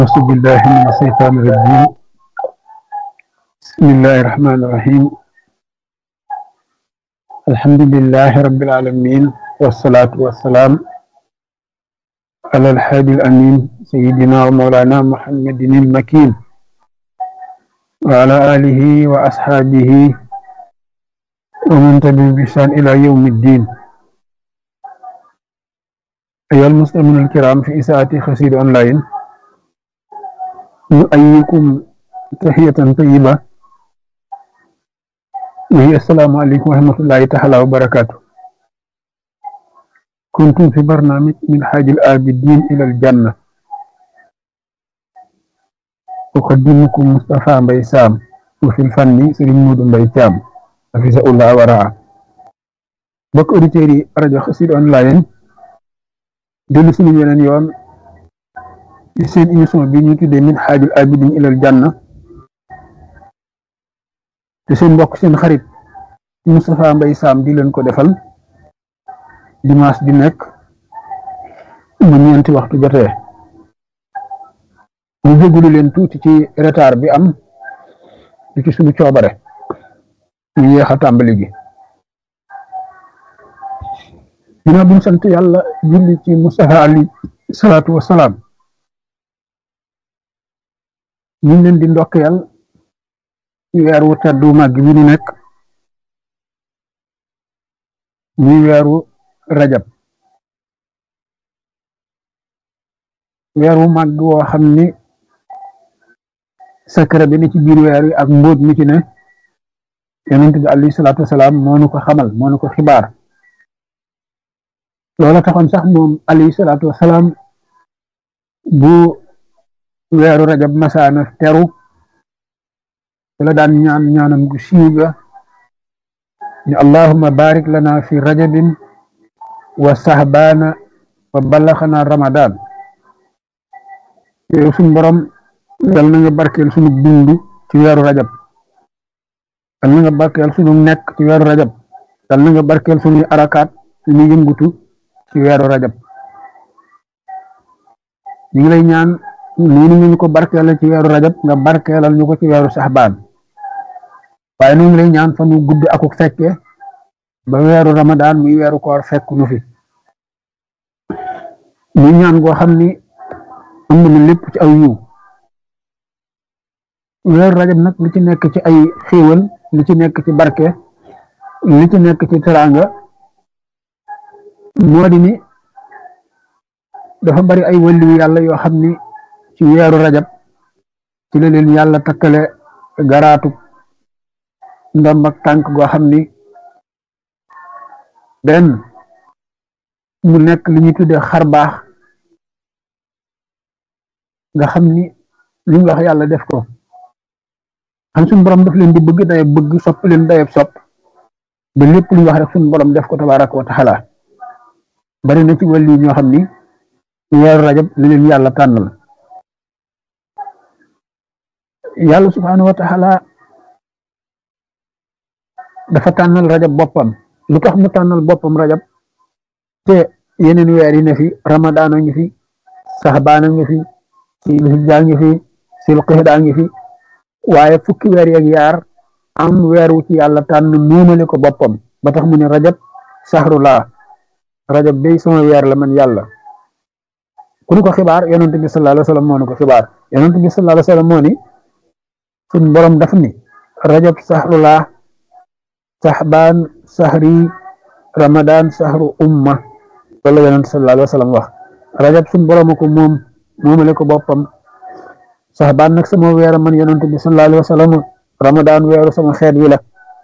أعوذ بالله من الشيطان الرجيم بسم الله الرحمن الرحيم الحمد لله رب العالمين والصلاة والسلام على الحادي الأمين سيدنا ومولانا محمد المكين وعلى آله وأصحابه ومن تبعهم بإحسان إلى يوم الدين أيها المسلمون الكرام في إساءة خسير أونلاين نؤيكم تحية طيبة وهي السلام عليكم ورحمة الله تعالى وبركاته كنتم في برنامج من حاج الآبدين إلى الجنة أقدمكم مصطفى بيسام وفي الفن سرين مود بيسام حفظه الله ورعاه بك أوديتيري راديو خسير أونلاين dellu suñu yeneen yoon ci seen émission bi ñu tuddee min xaajul abidin ilal janna te seen mbokk seen xarit Moustapha Mbaye Sam di leen ko defal dimanche di nekk mu ñeenti waxtu jotee ñu jégalu leen tuuti ci retard bi am di ci suñu coobare ñu yéex a tàmbali gi ginnaaw bi ñu sant yàlla julli ci Mustafa ali salaatu wasalaam ñu ngi leen di ndokkeel ci weer wu teddu màgg bi ñu nekk muy weeru rajab weer wu màgg woo xam ni secret bi ni ci biir weer wi ak mbóot mi ci ne yonent bi alayhi salaatu wasalaam moo nu ko xamal moo nu ko xibaar loola taxoon sax moom alayhi salaatu wasalaam bu weeru rajab masaana teru la daan ñaan ñaanam gu siiw ga ni allahumma barik lana fi rajabin wa sahbaana wa ballaxana ramadan yow suñ borom yal na nga barkeel sunu dund ci weeru rajab yal na nga barkeel sunu nekk ci weeru rajab yal na nga barkeel sunuy arakaat suñuy yëngutu ci weeru rajab ñu ngi lay ñaan noonu ñu ko barkeelal ci weeru rajab nga barkeelal ñu ko ci weeru saxbaan waaye ñu ngi lay ñaan fa nu gudd akuk fekke ba weeru ramadaan muy weeru koor fekk nu fi muy ñaan goo xam ni ëmb na lépp ci aw yiw weeru rajab nag li ci nekk ci ay xéewal li ci nekk ci barke li ci nekk ci teraanga moo di ni dafa bari ay wàllu yàlla yoo xam ni ci weeru rajab ci la leen yàlla takkale garaatu ndomb ak tànk goo xam ni benn mu nekk li ñuy tuddee xar baax nga xam ni li ñu wax yàlla def ko xam suñu borom daf leen di bëgg dayeb bëgg sopp leen dayeb sopp ba lépp lu ñu wax rek suñu borom def ko tabaaraka wa taala bari na ci wàllu ñoo xam ni weeru rajab li leen yàlla tànnal yàlla subhaanahu wa taala dafa tànnal rajab boppam lu tax mu tànnal boppam rajab te yeneen weer yi ne fi ramadaan a ngi fi saxbaan a ngi fi silhijja ngi fi silqixda ngi fi waaye fukki weer yeeg yaar am weer wu ci yàlla tànn nuumale ko boppam ba tax mu ne rajab saxrulaa rajab day sama weer la man yàlla ku ñu ko xibaar yonent bi sallallahu alayhi wa sallam moo ni ko xibaar yonent bi sallallahu alayhi wa sallam moo ni suñ borom daf ni rajab saxrullah saxbaan saxri ramadan saxru umma loolu la yonent sallallahu alayhi wa sallam wax rajab suñ borom ko moom moomale ko boppam saxbaan nag sama weer man yonent bi sallallahu alayhi wa sallam ramadan weeru sama xeet wi la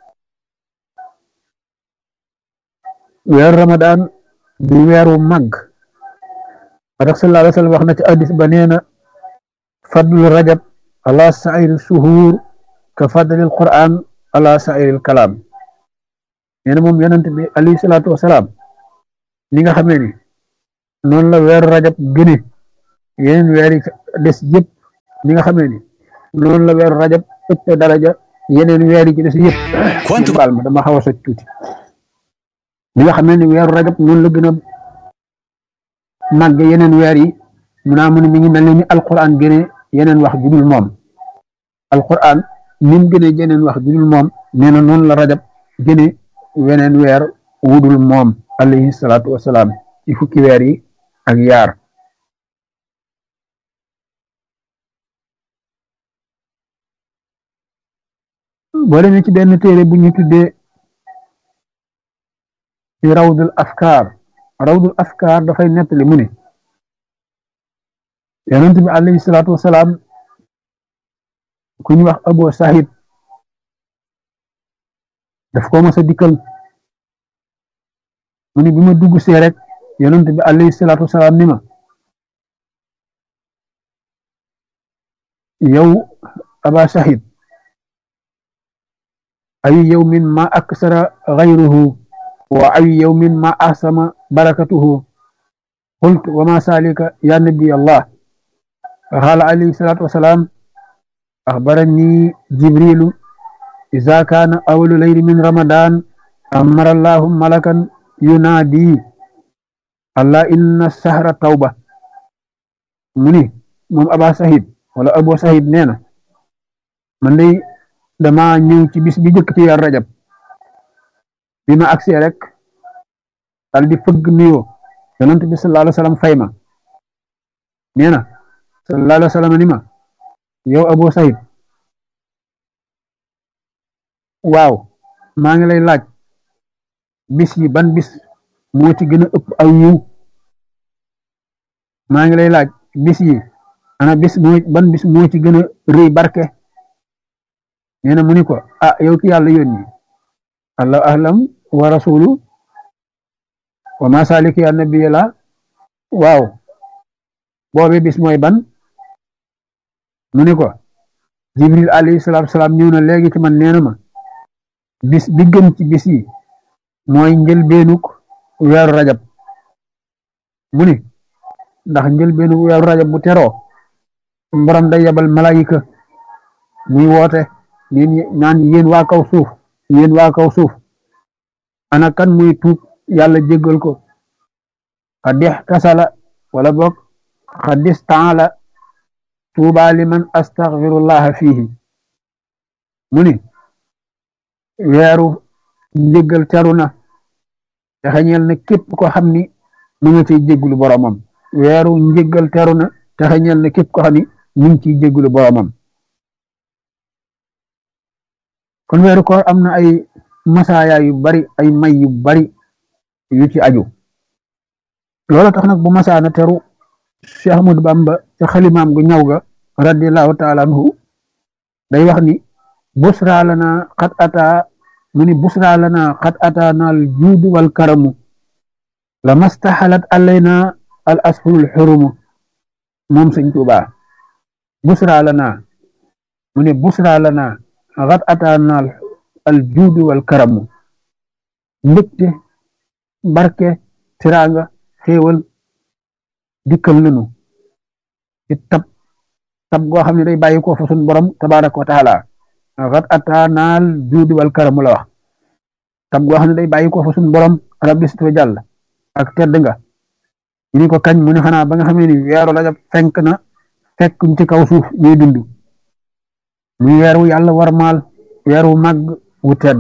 weeru ramadan di weeru màgg tax sallallahu alayhi wa sallam wax na ci addis ba nee na fadlu rajab ala sairi suhuur ka fadlil quran ala sairil kalaam nee na moom yonent bi alayhi salaatu wasalaam ni nga xamee ni noonu la weeru rajab gëne yeneen weer yi des yëpp ni nga xamee ni noonu la weeru rajab ëpp daraja yeneen weer yi ci des yëpp baal ma dama xaw a soj tuuti ni nga xamee ni weeru rajab noonu la gën a màgg yeneen weer yi mu naa mu ne mi ngi mel ni alquran gëne yeneen wax ju dul moom alquran ni mu gëne yeneen wax ju dul moom nee na noonu la rajab gëne weneen weer wudul moom alayhi salaatu wasalaam ci fukki weer yi ak yaar boo demee ci benn téere bu ñu tuddee ci rawdul afkaar rawdul afkaar dafay nettali mu ne yonent bi alayhi salaatu wasalaam ku ñu wax abo sahid daf ko mos a dikkal mu ne bi ma dugg see rek yonent bi alayhi salaatu wasalaam ni ma yow aba sahid ay yawmin ma aksara gayruhu wa ay yawmin ma ahsama barakatuhu qultu wa ma salika ya nabi allah قال عليه الصلاة والسلام أخبرني جبريل إذا كان أول ليل من رمضان أمر الله ملكا ينادي الله إن السهر توبة مني من أبا سعيد ولا أبو سعيد نينا من لي dama ñëw ci bis bi jëkk ci yar rajab bi ma agsi rek dal di fëgg nuyoo yonent bi sallallahu alayhi wa sallam fay ma nee na sallallahu alayhi wa sallam ni ma yow Abu Saïd waaw maa ngi lay laaj bis yi ban bis moo ci gën a ëpp aw yiw maa ngi lay laaj bis yi ana bis moo ban bis moo ci gën a rëy barke nee na mu ni ko ah yow ki yàlla yónni allahu ahlam wa rasulu wa ma saliki ya nabiya la waaw boobe bis mooy ban mu ni ko jibril alayhi salaatu salaam ñëw na léegi ci man nee na ma bis bi gën ci bis yi mooy njëlbeenuk weeru rajab mu ni ndax njëlbeenuk weeru rajab bu teroo borom day yabal malayika muy woote neen naan yéen waa kaw suuf yéen waa kaw suuf ana kan muy tuub yàlla jéggal ko xadix tasala wala boog xadis taala tuuba liman astaghfirullaha fihi mu ni weeru njéggal teru na te xañeel na képp ko xam ni mu nga ciy jéggulu boromam weeru njéggal teru na te xañeel na képp ko xam ni mu ngi ciy jéggulu boromam kon weeru koor am na ay masaaya yu bari ay may yu bari yu ci aju loolu tax nag bu masaana teru Cheikh Ahmadou Bamba ca xalimaam gu ñaw ga radiallahu taala anhu day wax ni busra lana xat ata mu ni busra lana xat ata naal juudu wal karamu la mastaxalat alayna al ashurul xurumu moom sëñ Tuubaa busra lana mu ni busra lana xat ata naal al juudu wal karamu mbégte barke tiraanga xéewal dikkal nanu ci tab tab goo xam ne day bàyyi ko fa sun borom tabaraka wa taala xat ata naal juudi wal karamu la wax tab goo xam ne day bàyyi ko fa sun borom rabbi sit wa jàll ak tedd nga ñu ni ko kañ mu ne xanaa ba nga xamee ni weeru rajab fenk na fekk ci kaw suuf ñuy dund muy weer wu yàlla war maal weer wu màgg wu tedd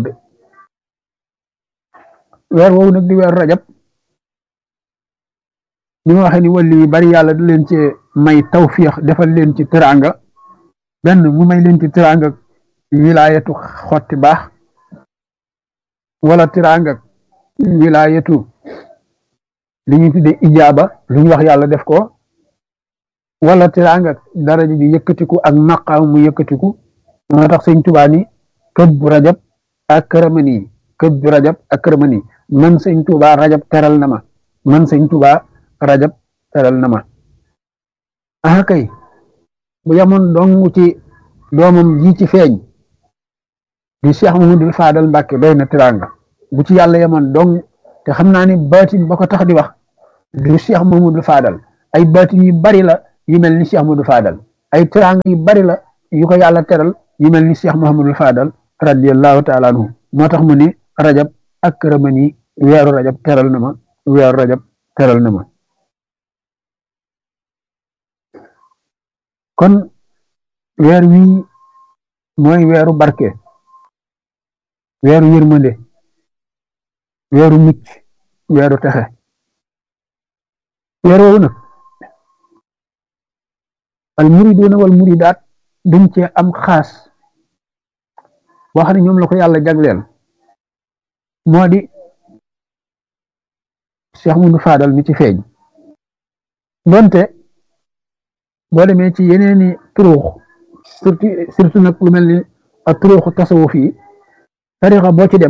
weer woowu nag di weeru rajab ni ma waxee ni wàlli yu bari yàlla da leen ci may tawfiix defal leen ci teraanga benn mu may leen ci teraanga wilaayatu xotti baax wala teraanga wilaayatu li ñu tuddee ijaaba lu ñu wax yàlla def ko wala teraanga daraja ji yëkkatiku ak maqaam mu yëkkatiku moo tax sëñ Tuubaa ni këb bu rajab ak këramani këb bu rajab ak këramani man sëñ Tuubaa rajab teral na ma man sëñ Tuubaa rajab teral na ma ah kay bu yamoon dong ci doomam ji ci feeñ di Cheikh Mamadou Fadal Mbàkke doy na teraanga bu ci yàlla yamoon dong te xam naa ni baatin ba ko tax di wax du Cheikh Mamadou Fadal ay baatin yu bari la yu mel ni Cheikh Mamadou Fadal ay teraanga yu bari la yu ko yàlla teral yu mel ni Cheikh Mahamadou Fadal radiyallahu taala anhu moo tax mu ni rajab ak këramani weeru rajab teral na ma weeru rajab teral na ma kon weer wii mooy weeru barke weeru yërmande weeru mucc weeru texe weer woowu nag al muriduuna wal muridaat dañ cee am xaas boo xam ne ñoom la ko yàlla jagleel moo di Cheikh Moudou Fadal mi ci feeñ donte boo demee ci yeneeni turuux surtout surtout nag lu mel ni ak turuuxu tasawuf yi tarixa boo ci dem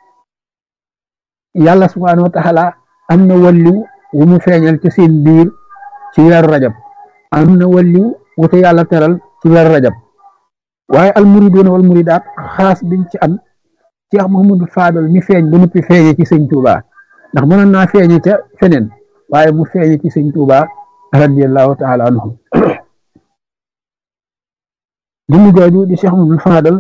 yàlla subhaanahu wa taala am na walliw wu mu feeñal ci seen biir ci weeru rajab am na walliw wu te yàlla teral ci weeru rajab waaye al muriduuna wal muridaat xaas biñ ci am Cheikh Mouhamadou Fadal mi feeñ ba noppi feeñe ci sëñ Touba ndax mënoon naa feeñe ca feneen waaye mu feeñe ci sëñ Touba radiyallahu taala anhu jëmm jooju di Cheikh Mouhamadou Fadal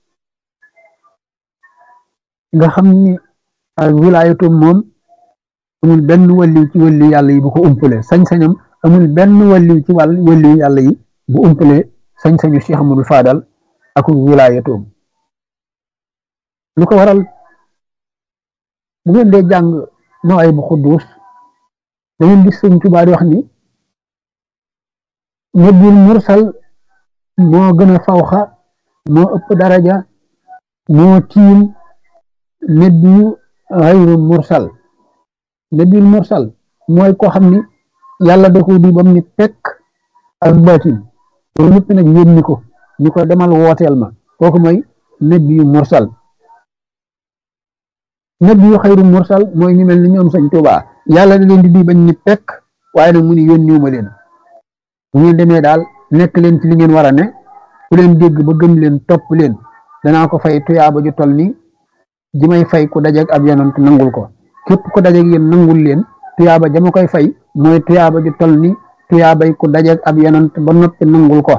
nga xam ni ak wilaayatu moom amul benn walliw ci walliw yàlla yi bu ko umpale sañ-sañam amul benn walliw ci wàll walliw yàlla yi bu umpale sañ-sañu Cheikh Mouhamadou Fadal ak wilaayatoom lu ko waral bu ngeen dee jàng nooy bu xudduus da ngeen gis sëñ Tuubaa di wax ni nabil mursal moo gën a fawxa moo ëpp daraja moo tiim nabiyu xayru mursal nabil mursal mooy koo xam ni yàlla da ko di bam ni pekk ak baatin loolu ñëpp nag yónni ko ni ko demal wooteel ma kooku mooy nabiyu mursal nabiyu xayru mursal mooy ñu mel ni ñoom sëñ Tuubaa yàlla da leen di di bañ ni pekk waaye nag mu ni yónniwu ma leen bu ngeen demee daal nekk leen ci li ngeen war a ne ku leen dégg ba gëm leen topp leen danaa ko fay tuyaaba ju tol ni ji may fay ku dajeeg ab yonant nangul ko képp ku dajeeg yéen nangul leen tuyaaba jama koy fay mooy tuyaaba ju tol ni tuyaabay ku dajeeg ab yonant ba noppi nangul ko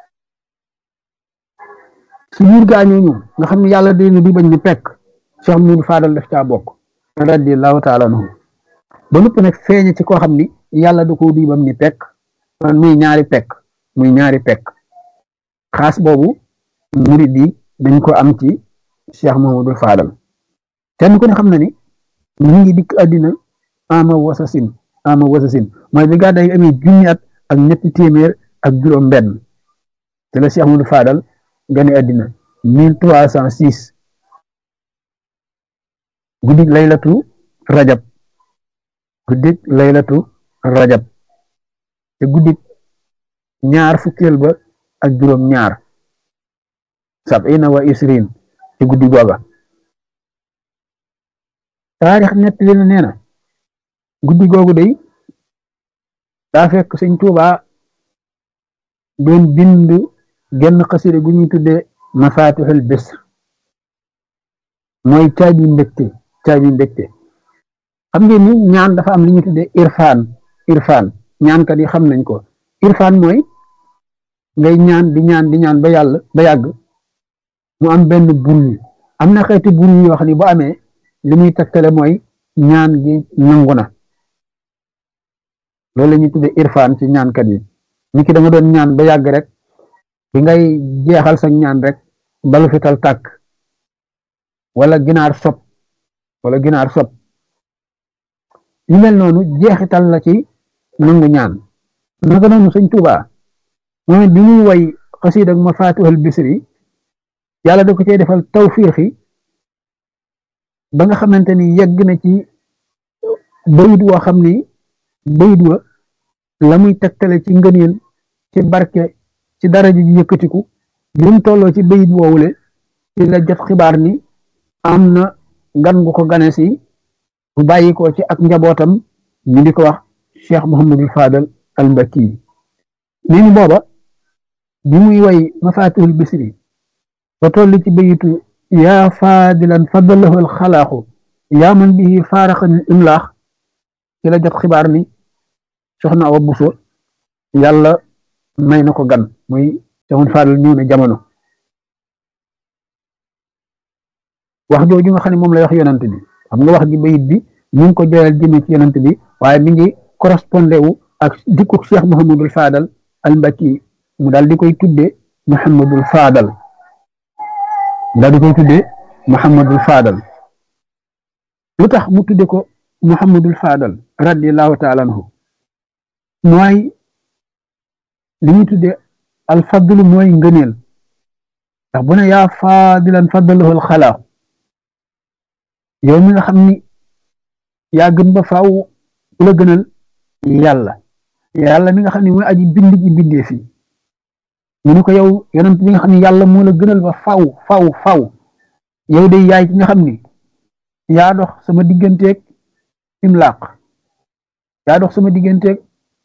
si biir gaañooñu nga xam ne yàlla dina di bañ ni pekk Cheikh Moudou Fadal def caa bokk radiyallahu taala anhu ba noppi nag feeñe ci koo xam ni yàlla da ko di bam ni pekk man muy ñaari pekk muy ñaari pekk xaas boobu murid yi dañ ko am ci Cheikh Mouhamadou Fadal kenn ku ne xam na ni mu ngi dikk àddina ama wasasin ama wasasin mooy bi gàddaay yi amee junni at ak ñetti téeméer ak juróom benn te la Cheikh Mouhamadou Fadal gane àddina mille trois cent six guddik laylatu rajab guddik laylatu rajab te guddik ñaar fukkeel ba ak juróom ñaar sabina wa isrin ci guddi googa taarix nett li na nee na guddi googu day daa fekk sëñ Tuubaa doon bind genn xasida gu ñuy tudde mafatixul bisr mooy caabi mbégte caabi mbégte xam ngeen ni ñaan dafa am li ñuy tudde irfaan irfaan ñaankat yi xam nañ ko irfaan mooy ngay ñaan di ñaan di ñaan ba yàlla ba yàgg mu am benn bul am na xeeti bul yoo xam ne bu amee li muy tegtale mooy ñaan gi nangu na loolu la ñuy tudde irfaan ci ñaankat yi ni ki da nga doon ñaan ba yàgg rek bi ngay jeexal sa ñaan rek balu fital tàkk wala ginaar sob wala ginaar sob yu mel noonu jeexital la ci nangu ñaan naka noonu sëñ Tuubaa moom it bi muy way xasiid ak mafatihul bisri yàlla da ko cee defal tawfiixi ba nga xamante ni yegg na ci bayit woo xam ni bayit wa la muy tegtale ci ngëneel ci barke ci daraja ji yëkkatiku bi mu tolloo ci bayit woowule ci la jot xibaar ni am na gan gu ko gane si bu bàyyi ko ci ak njabootam ñu di ko wax Cheikh Mouhamadul Fadal al Mbakki nee ni booba bi muy way mafatihul bisri ba toll ci bayitu yaa faadilan fadalahu alxalaaxu yaa man bihi faaraxanil imlaax ci la jot xibaar ni soxna Awa Buso yàlla may na ko gan muy Cheikh Fadal ñëw na jamono wax jooju nga xam ne moom lay wax yonant bi xam nga wax ji bayit bi ñu ngi ko joyal jëme ci yonant bi waaye mi ngi correspondé wu ak dikku Cheikh Mouhamadul Fadal al Mbakki mu daal di koy tudde Muhammadul Faadal mu daal di koy tudde Muhammadul Faadal lu tax mu tudde ko Muhammadul Faadal radiyallahu taala anhu mooy li ñu tudde al fadlu mooy ngëneel ndax bu ne yaa faadilan faddalahu al xalaa yow mi nga xam ni yaa gën ba faaw ku la gënal yàlla yàlla mi nga xam ne mooy aji bind ji bindee fi mu ne ko yow yonent bi nga xam ne yàlla moo la gënal ba faaw faaw faaw yow de yaay ki nga xam ni yaa dox sama digganteeg imlaaq yaa dox sama digganteeg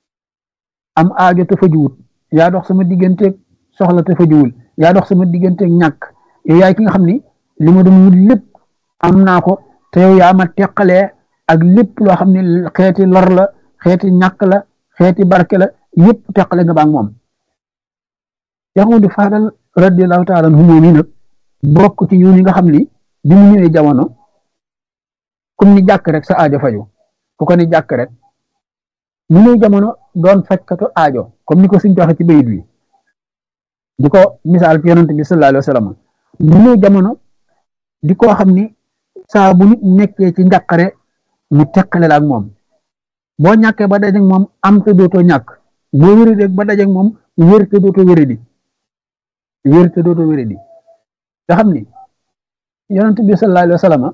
am aajo te fajuwut yaa dox sama digganteeg soxla te fajuwul yaa dox sama digganteeg ñàkk yow yaay ki nga xam ni li ma doon wut lépp am naa ko te yow yaa ma teqalee ak lépp loo xam ne xeeti lor la xeeti ñàkk la xeeti barke la yëpp teqale nga baag moom Yaxudu Faadal radiyallahu taala anhu moom yi nag bokk ci yoon yi nga xam ni bi mu ñëwee jamono comme ni jàkk rek sa aajo faju ku ko ni jàkk rek mu ñëw jamono doon fajkatu aajo comme ni ko suñ joxe ci bayit wi di ko misaal ci yonent bi sallallahu alayhi wa sallam mu ñëw jamono di koo xam ni saa bu nit nekkee ci njàqare mu teqale la ak moom boo ñàkkee ba dajeeg moom am te dootoo ñàkk boo wéradee ba dajeeg moom wér te dootoo wéradi wér te dootoo wéradi nga xam ni yonent bi sallallahu alayhi wa sallam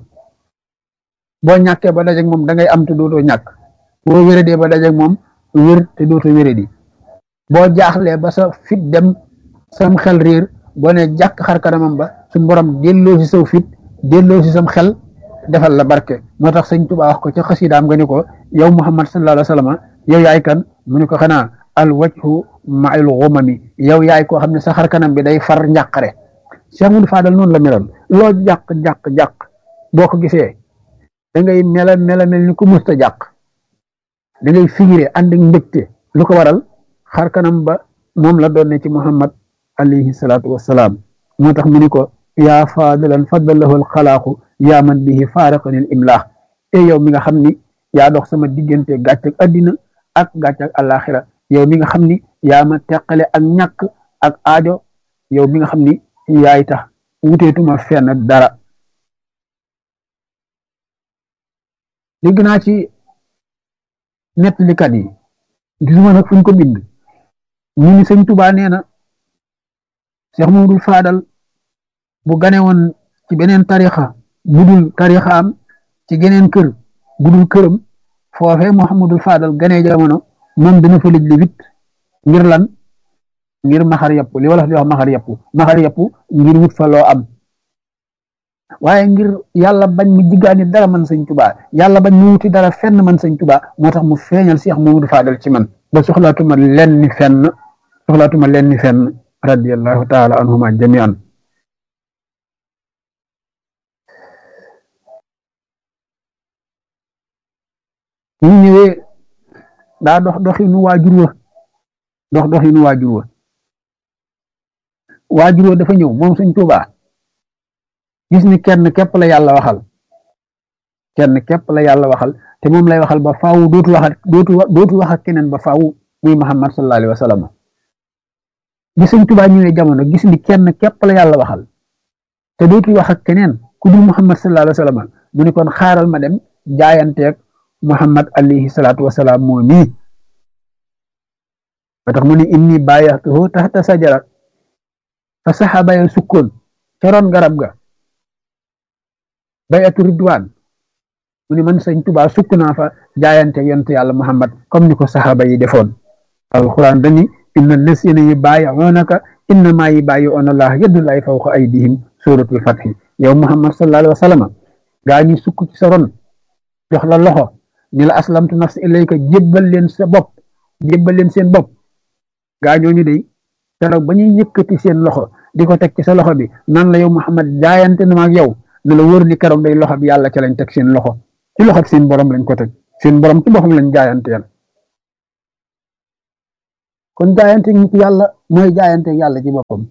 boo ñàkkee ba dajeeg moom da ngay am te dootoo ñàkk boo wéradee ba dajeeg moom wér te dootoo wéradi boo jaaxlee ba sa fit dem sam xel riir boo ne jàkk xar kanamam ba suñ borom delloo si saw fit delloo si sam xel defal la barke moo tax sëñ Tuubaa wax ko ca xasidaam nga ni ko yow Muhammad sallallahu alayhi wa sallam yow yaay kan mu ne ko xanaa al wajhu ma'al ghumami yow yaay koo xam ne sa xar kanam bi day far njàqare Cheikh Moudou Fadal noonu la meloon loo jàq jàq jàq boo ko gisee da ngay mela mela mel ni ku musta jàq da ngay figuré ànd ak mbégte lu ko waral xar kanam ba moom la doon ne ci Muhammad alayhi salaatu wassalaam moo tax mu ni ko yaa faadilan faddalahu alxalaaqu yaa man bihi faaraqani al imlaax e yow mi nga xam ni yaa dox sama diggante gàcc ak addina ak gàcc ak alaxira yow mi nga xam ni yaa ma teqale ak ñàkk ak aajo yow mi nga xam ni yaay tax wuteetuma fenn dara dégg naa ci nettalikat yi gisuma nag fuñ ko bind ñu ni sëñ Tuubaa nee na Cheikh Mamadou Fadal bu gane woon ci beneen tarixa budul tarixaam ci geneen kër budul këram foofee Mouhamadul Fadal ganee jamono moom dana fa lëj li wit ngir lan ngir maxar yàpp li wala di wax maxar yàpp maxar yàpp ngir wut fa loo am waaye ngir yàlla bañ mu jiggaani dara man sëñ Tuubaa yàlla bañ mu wuti dara fenn man sëñ Tuubaa moo tax mu feeñal Cheikh Mamadou Fadal ci man ba soxlaatuma lenn fenn soxlaatuma lenn fenn radiyallahu taala anhuma jamian ñu ñëwee daa dox doxinu waajur wa dox doxinu waajur wa waajur wa dafa ñëw moom sëñ Tuubaa gis ni kenn képp la yàlla waxal kenn képp la yàlla waxal te moom lay waxal ba faaw dootu wax dootu dootu wax ak keneen ba faaw muy Muhammad sallallahu alayhi wa sallam bi sëñ Tuubaa ñëwee jamono gis ni kenn képp la yàlla waxal te dootu wax ak keneen ku dul Muhammad sallallahu alayhi wa sallam mu ni kon xaaral ma dem jaayanteeg Muhammad alayhi salaatu wa salaam moo nii ba tax mu ni inni baayaxtuhu taxta sajara fa saxaaba ya sukkoon ca ron garab ga bayatu ridwaan mu ni man sëñ Tuubaa sukk naa fa jaayante yonent yàlla Muhammad comme ni ko saxaaba yi defoon alquran dani inna lasina yi baayi'unaka innama yi baayi'una Allah yadullahi fawqa aydihim suratul fathi yow Muhammad sallallahu alayhi wa sallam gaa ñi sukk ci sa ron jox la loxo ni la aslamtu nafsi ilayka jébbal leen sa bopp jébbal leen seen bopp gaa ñooñu de keroog ba ñuy yëkkati seen loxo di ko teg ci sa loxo bi nan la yow Muhammad jaayante na ma ak yow na la wóor ni keroog day loxo bi yàlla ca lañ teg seen loxo ci loxo seen borom lañ ko teg seen borom ci boppam lañ jaayanteel kon jaayante nit yàlla mooy jaayante yàlla ci boppam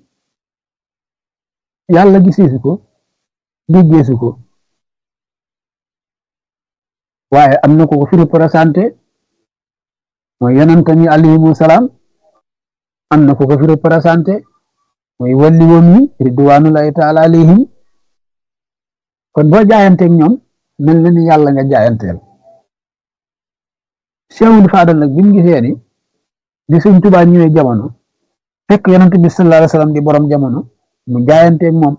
yàlla giseesu ko déggeesu ko waaye am na ko ko fi représenté mooy yonente ni alayhimu salaam am na ku ko fi représenté mooy walli woom yi ridwanullahi taala alayhim kon boo jaayanteeg ñoom mel na ni yàlla nga jaayanteel Cheikhul Fadal nag bi mu gisee ni di sëñ Tuubaa ñëwee jamono fekk yonent bi sallallahu alayhi wasallam di borom jamono mu jaayanteeg moom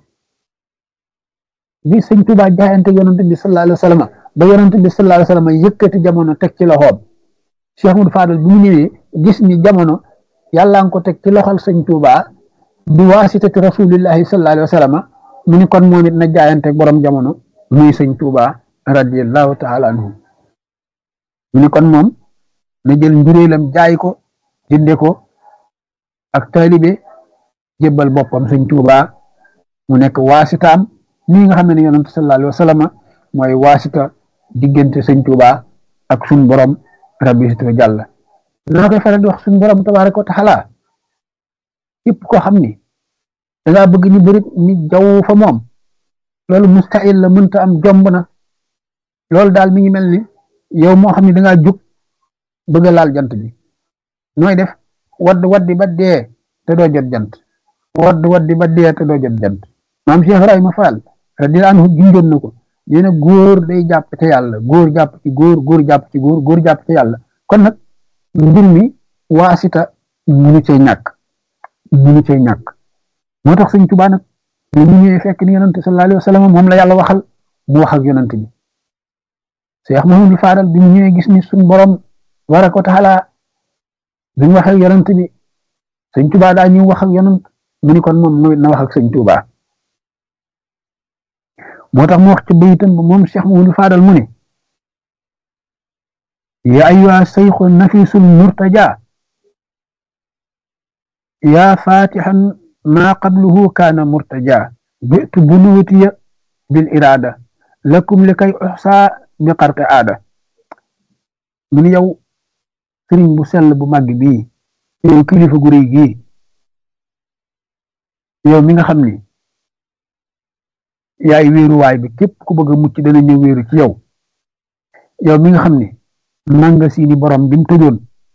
bi sëñ Tuubaa jaayanteeg yonent bi sallallahu alayhi wasallam ba yonent bi sallallahu alayhi wasallam yëkkati jamono teg ci loxoom Cheikhul Fadal bi mu ñëwee gis ni jamono yàlla nga ko teg ci loxol sëñ Tuubaa bi waasitati rasulillahi sallallahu alayhi wasallam mu ni kon moom it na jaayanteeg borom jamono muy sëñ Tuubaa radiyallahu taala anhu mu ni kon moom na jël njuréelam jaay ko jënde ko ak taalibe jébbal boppam sëñ Tuubaa mu nekk waasitaam nii nga xam ne ne yonent sallallahu alayhi wa sallam mooy waasita diggante sëñ Tuubaa ak suñ borom rabbi sito jàlla dana koy faral di wax suñ borom tabaaraka wa taala képp koo xam ni dangaa bëgg ni bërit ni jaww fa moom loolu mustahil la mënta am jomb na loolu daal mi ngi mel ni yow moo xam ne dangaa jug bëgg a laal jant bi nooy def wadd waddi ba dee te doo jot jant wadd waddi ba dee te doo jot jant maam Cheikh Ibrahima Fall radiyallahu anhu junjoon na ko nee na góor day jàpp ci yàlla góor jàpp ci góor góor jàpp ci góor góor jàpp ci yàlla kon nag mbir mi waasita munu cee ñàkk munu cee ñàkk moo tax sëñ Tuubaa nag ñu ñëwee fekk ni yonante sallallahu alayhi wa sallam moom la yàlla waxal mu wax ak yonante bi Cheikh Mahamadou Fadal bi ñu ñëwee gis ni suñ borom tabaaraka wa taala bi ñu wax ak yonant bi sëñ Tuubaa daa ñu wax ak yonant mu ni kon moom na wax ak sëñ Tuubaa moo tax mu wax ci bayitam ba moom Cheikh Mahamadou Fadal mu ne ya ayyuha sayxu nafisul murtaja ya fatihan ma qabluhu kaana murtaja bitu bunuutiya bil irada lakum li kay uxsa bi xarqi aada mu ni yow sëriñ bu sell bu màgg bii yow kilifa gu rëy gii yow mi nga xam ni yaay wéeruwaay bi képp ku bëgg a mucc dana ñëw wéeru ci yow yow mi nga xam ni nanga si ni borom bi mu tëjoon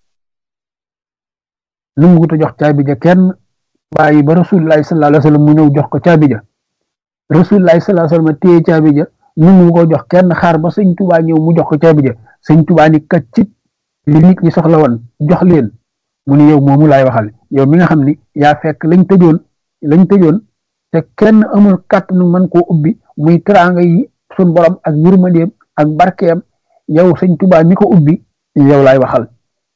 nu mu ko jox caabi ja kenn bàyyi ba rasulullahi sallallahu alayhi wasallam mu ñëw jox ko caabi ja rasulullahi sallallahu alayhi wasallam téye caabi ja nu mu ko jox kenn xaar ba sëñ Tuubaa ñëw mu jox ko caabi ja sëñ Tuubaa ni kaccit li nit ñi soxla woon jox leen mu ni yow moomu laay waxal yow mi nga xam ni yaa fekk lañ tëjoon lañ tëjoon te kenn amul kàttanu mën koo ubbi muy teraanga yi sun borom ak yërmandeem ak barkeem yow sëñ Tuubaa mi ko ubbi yow laay waxal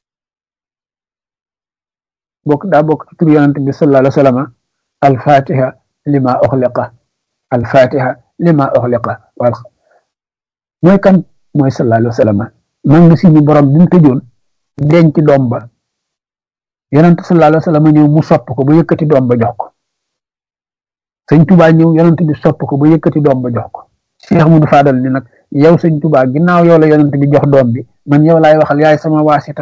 bokk daa bokk ci tur yonent bi sallallahu alayhi wa sallam al-fatiha lima uxliqa al-fatiha lima uxliqa wal mooy kan mooy sallallahu alayhi wa sallam man nga si ni borom bi mu tëjoon denc doom ba yonent sallallahu alayhi wa sallam ñëw mu sopp ko ba yëkkati doom ba jox ko sëñ Tuubaa ñëw yonent bi sopp ko ba yëkkati doom ba jox ko Cheikh Mudu Fadal ni nag yow sëñ Tuubaa ginnaaw yow la yonent bi jox doom bi man yow laay waxal yaay sama waasita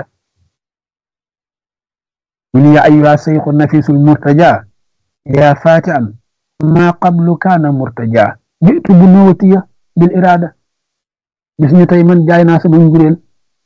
mu ni yaa ayyuha sayxu nafisul murtaja yaa fatian ma qablu kaana murtaja jitu bu nuwatiya bil irada gis ñu tey man jaay naa sama njureel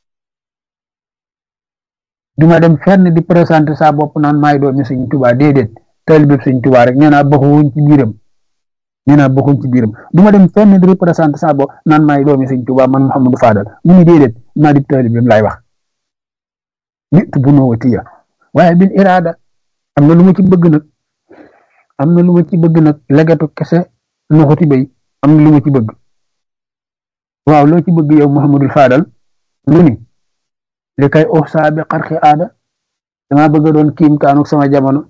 duma dem fenn di présenté sa bopp naan maay doomi sëñ Tuubaa déedéet taalibe sëñ Tuubaa rek nee naa bokkuñ ci biiram nee naa bokkuñ ci biiram duma dem fenn di représenté sa bopp naan maay doomi sëñ Tuubaa man Mouhamadou Fadal mu ni déedéet maa di taalibeem laay wax jitu bu nuwatiya waaye bil irada am na lu ma ci bëgg nag am na lu ma ci bëgg nag legatu kese nuxuti bay am na lu ma ci bëgg waaw loo ci bëgg yow Muhammadul Fadal lu ni li kay uxsaa bi xarxi aada dama bëgg a doon kiimtaanu sama jamono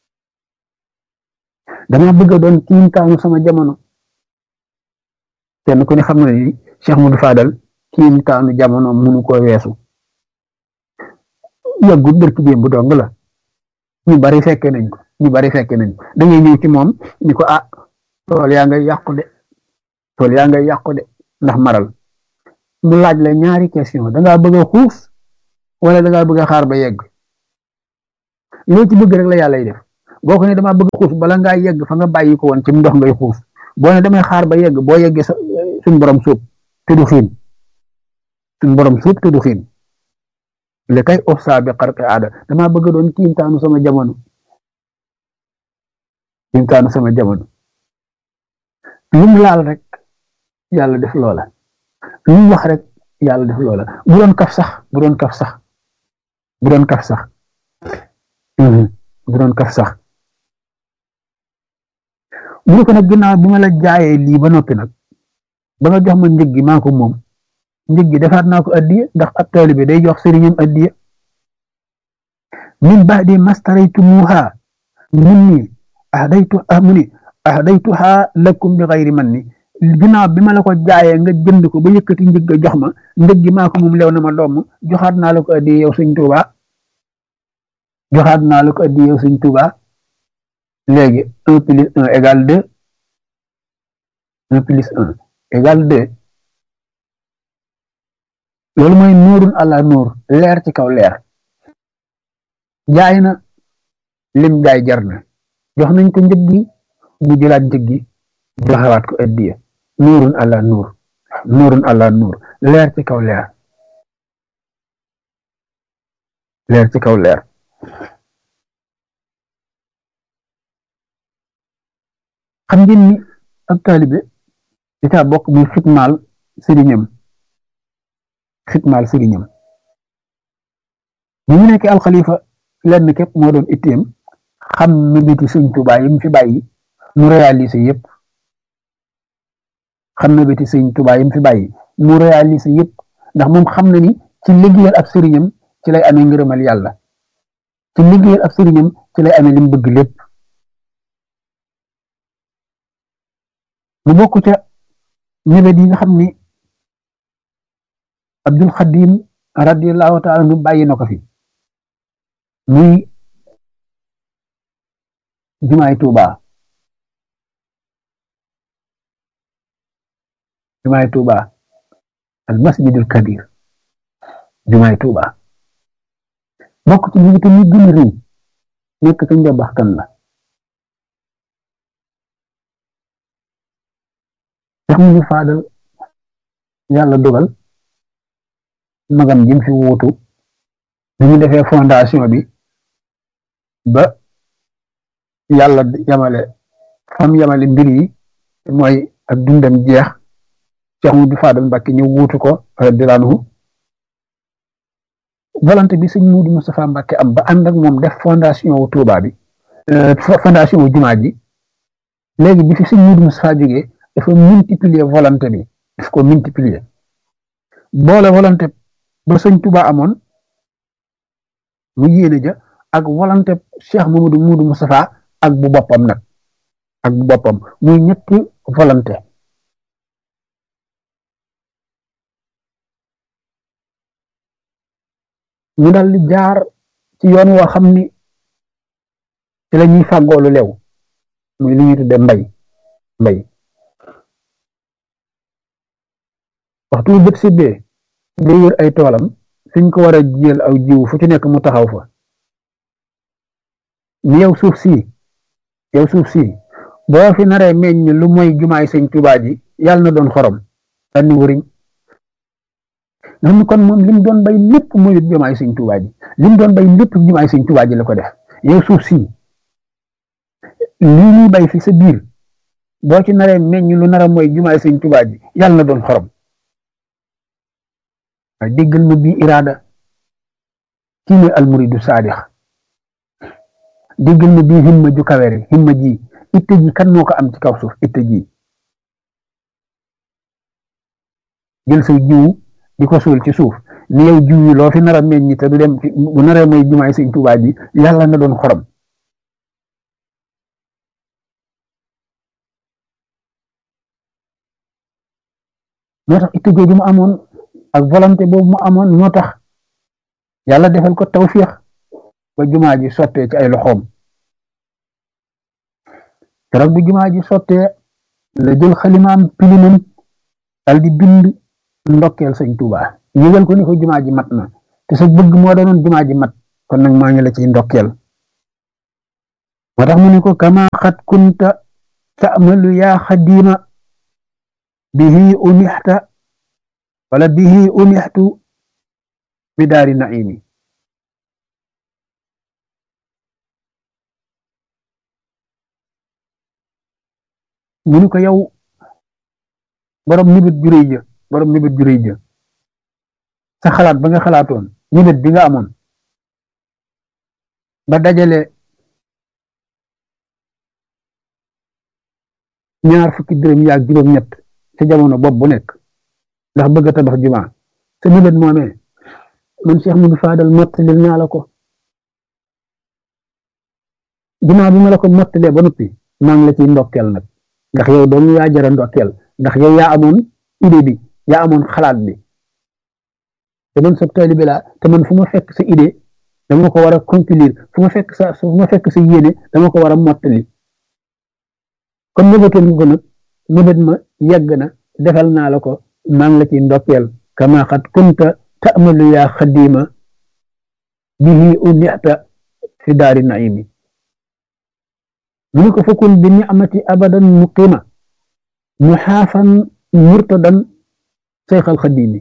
dama bëgg a doon kiimtaanu sama jamono kenn ku ne xam na ni Cheikh Mudu Fadal kiimtaanu jamono munu ko weesu yàggut bërki démb dong la ñu bari fekke nañ ko ñu bari fekke nañ ko da ngay ñëw ci moom ni ko ah tool yaa ngay yàqu de tool yaa ngay yàqu de ndax maral mu laaj la ñaari question da ngaa bëgg a xuus wala da ngaa bëgg a xaar ba yegg loo ci bëgg rek la yàlla def boo ko ne damaa bëgg a xuus bala ngaa yegg fa nga bàyyi ko woon ci ndox ngay xuus boo ne damay xaar ba yegg boo yeggee suñ borom suub te du xiin suñ borom suub te du xiin li kay ofsa bi xarqi aada damaa bëgg doon kiimtaanu sama jamono kiimtaanu sama jamono lu mu laal rek yàlla def loola lu mu wax rek yàlla def loola bu doon kaf sax bu doon kaf sax bu doon kaf sax bu doon kaf sax mu ne ko nag ginnaaw bi ma la jaayee lii ba noppi nag ba nga jox ma njëg gi maa ko moom njëg gi defaat naa ko addiya ndax ab taalibe day jox sëriñam addiya min baadi mastaraytumuha minni ahdaytu mu ni ahdaytuha lakum bi xayri man ni ginnaaw bi ma la ko jaayee nga jënd ko ba yëkkati njëg ga jox ma njëg gi maa ko moom lew na ma doom joxaat naa la ko addiya yow sëñ Tuuba joxaat naa la ko addiya yow sëñ Tuuba léegi un plus un égale deux un plus un égale deux loolu mooy nuurun àla nuur leer ci kaw leer jaay na lim jaay jar na jox nañ ko njëg gi mu jëlaat njëg gi joxewaat ko addiya nuurun àla nuur nuurun àla nuur leer ci kaw leer leer ci kaw leer xam ngeen ni ak taalibe di caa bokk muy xitmaal sëriñam xitmaal sëriñam bi mu nekkee alxalifa lenn képp moo doon itteem xam mébéti sëñ Tuubaa yi mu fi bàyyi mu réalisé yëpp xam mébéti sëñ Tuubaa yi mu fi bàyyi mu réalisé yëpp ndax moom xam na ni ci liggéeyal ab sëriñam ci lay amee ngërëmal yàlla ci liggéeyal ab sëriñam ci lay amee li mu bëgg lépp mu bokk ca mébét yi nga xam ni Abdul Xadim radiyallahu taala nu bàyyi na ko fi muy jumaay Tuuba jumaay Tuuba al masjidul kabir jumaay Tuuba bokk ci mébét yi gën a rëy nekk ca njabaxtan la sax mu ñu faadal yàlla dogal magam jim fi wuutu bi ñu defee fondation bi ba yàlla yamale fam yamale mbir yi mooy ak dundam jeex Cheikh Mudu Faadal Mbàkke ñu wuutu ko radiyallaahu anhu volonté bi sëñ Mudu Moustapha Mbàkke am ba ànd ak moom def fondation wu Tuuba bi fondation wu jumaa ji léegi bi fi sëñ Mudu Moustapha jógee dafa multiplier volonté bi daf ko multiplier boole volonté ba sëñ Tuba amoon mu yéene ja ak volonté Cheikh Mamadou Moudou Moustapha ak bu boppam nag ak bu boppam muy ñetti volonté ñu dal di jaar ci yoon woo xam ni ci la ñuy fàggoolu lew muy li ñuy tudde mbay mbay waxtu bu bët sibbee day wër ay toolam fiñ ko war a jiyal aw jiw fu ci nekk mu taxaw fa ni yow suuf si yow suuf si boo fi naree meññ lu mooy jumaay sëñ Tuubaa ji yàlla na doon xorom daal ni wëriñ nga xam ne kon moom lim doon bay lépp mooy jumaay sëñ Tuubaa ji lim doon bay lépp jumaay sëñ Tuubaa ji la ko def yow suuf si lii ñuy bay fi sa biir boo ci naree meññ lu nara mooy jumaay sëñ Tuubaa ji yàlla na doon xorom waaye déggal ma bii iraada kii mooy almuridu saadix déggal ma bii himma ju kawere himma ji itte ji kan moo ko am ci kaw suuf itte ji jël say jiw di ko suul ci suuf ni yow jiw yi loo fi nar a meññ te du dem bu naree mooy jumaay sëñ Tuubaa ji yàlla na doon xorom moo tax itte jooju mu amoon ak volonté boobu mu amoon moo tax yàlla defal ko tawfiix ba jumaa ji sottee ci ay loxoom keroog bu jumaa ji sottee la jël xalimaam pilimam dal di bind ndokkeel sëñ Tuubaa yëgal ko ni ko jumaa ji mat na te sa bëgg moo doonoon jumaa ji mat kon nag maa ngi la ciy ndokkeel moo tax mu ne ko kama xat kunta ta'malu yaa xadima bihi unixta wala bihi unixtu bi daari naimi mu ni ko yow borom nibit ju réy ja borom nibit ju réy ja sa xalaat ba nga xalaatoon nibit bi nga amoon ba dajale ñaar fukki dërëm yaag juróom-ñett ca jamono bopp bu nekk ndax bëgg a tabax jumaa sa nibit moomee man Cheikh Modou Fadal mottalil naa la ko jumaa bi ma la ko mottalee ba noppi maa ngi la ciy ndokkeel nag ndax yow doomu yaa jara ndokkeel ndax yow yaa amoon idée bi yaa amoon xalaat bi te man sa taalibe laa te man fu ma fekk sa idée dama ko war a conclure fu ma fekk sa fu ma fekk sa yéene dama ko war a mottali comme nëbatoon nga ko nag nëbat ma yegg na defal naa la ko maa ngi la ciy ndokkeel kama xat kunta ta'malu yaa xadima bihi unita fi daari naimi mu ne ko fakun bi ni'mati abadan muqima muxaafan murtadan seyxal xadimi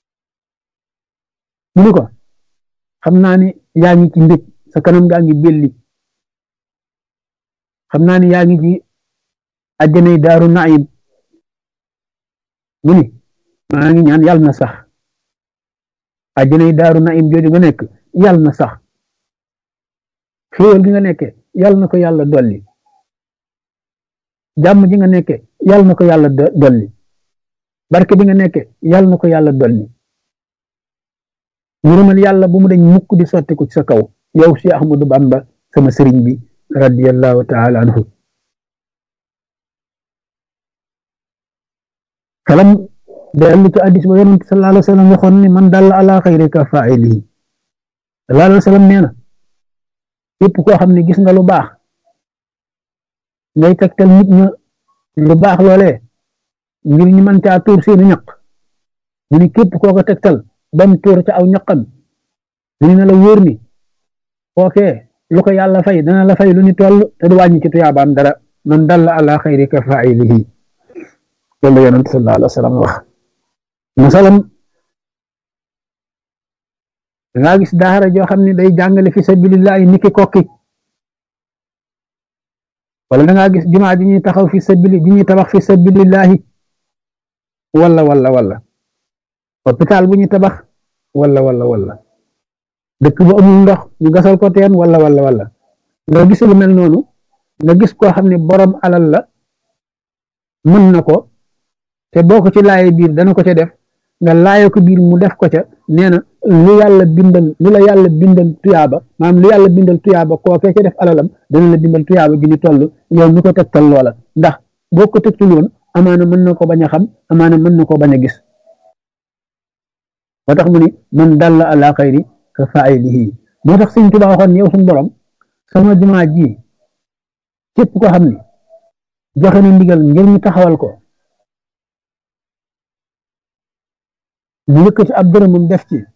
mu ne ko xam naa ni yaa ngi ci mbég sa kanam gaa ngi belli xam naa ni yaa ngi ci àjjanay daaru naim mu ni maa ngi ñaan yàlla na sax àjjanay daaru naim jooju nga nekk yàlla na sax xéewal gi nga nekke yàlla na ko yàlla dolli jàmm ji nga nekke yàlla na ko yàlla dolli barke bi nga nekke yàlla na ko yàlla dolli ngërëmal yàlla bu mu dañ mukk di sotti ko ci sa kaw yow si Ahmadu Bamba sama sëriñ bi radiyallahu taala anhu kalam dellu ci addis ba yonent sallallahu alayhi wa sallam waxoon ni man dalla ala xayri ka faa'ilihi sallallahu alayhi wa sallam nee na képp koo xam ne gis nga lu baax ngay tegtal nit ña lu baax loolee ngir ñu mën caa tuur seeni ñaq mu ni képp koo ko tegtal bam tuur ca aw ñaqam mu na la wóor ni foofee lu ko yàlla fay dana la fay lu ni toll te du wàññi ci tuyaabaam dara man dalla ala xayri ka faa'ilihi loolu yonent sallallahu alayhi wa sallam wax masalam dangaa gis daara joo xam ne day jàngale fi sabilillahi niki kokki wala dangaa gis jumaa ji ñuy taxaw fi sabili ji ñuy tabax fi sabilillahi wala wala wala hôpital bu ñuy tabax wala wala wala dëkk bu amul ndox ñu gasal ko teen wala wala wala nga gis lu mel noonu nga gis koo xam ne borom alal la mën na ko te boo ko ci laaye biir dana ko ca def nga laaye ko biir mu def ko ca nee na lu yàlla bindal lu la yàlla bindal tuyaaba maanaam lu yàlla bindal tuyaaba kookee ca def alalam dana la bindal tuyaaba gi ni toll yow mi ko tegtal loola ndax boo ko tegtul woon amaana mën na ko bañ a xam amaana mën na ko bañ a gis moo tax mu ni man dalla ala xayri ka faa'ilihi moo tax sëñ Tuubaa waxoon yow suñu borom sama jumaa ji képp ko xam ni joxe na ndigal ngir ñu taxawal ko mu yëkkati ab dërëmam def ci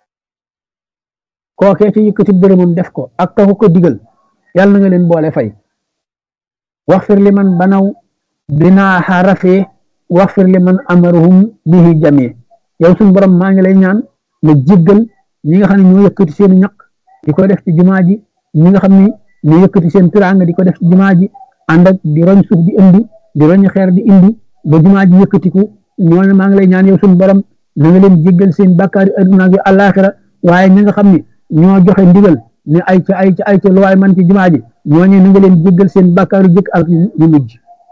kookee ci yëkkati dërëmam def ko ak taxu ko digal yàlla na nga leen boole fay waxfir li man banaw binaaxa rafee waxfir li man amaruhum bihi jamee yow suñu borom maa ngi lay ñaan nga jéggal ñi nga xam ne ñoo yëkkati seen ñaq di ko def ci jumaa ji ñi nga xam ne ñoo yëkkati seen tiraanga di ko def ci jumaa ji ànd ak di roñ suuf di indi di roñ xeer di indi ba jumaa ji yëkkatiku ñooñu maa ngi lay ñaan yow suñu borom na nga leen jéggal seen bàkkaari adduna ak àllaaxira waaye ñi nga xam ne ñoo joxe ndigal ne ay ca ay ca ay ca lu waay man ci jumaa ji ñooñu na nga leen jéggal seen bàkkaaru jëkk ak ñu mujj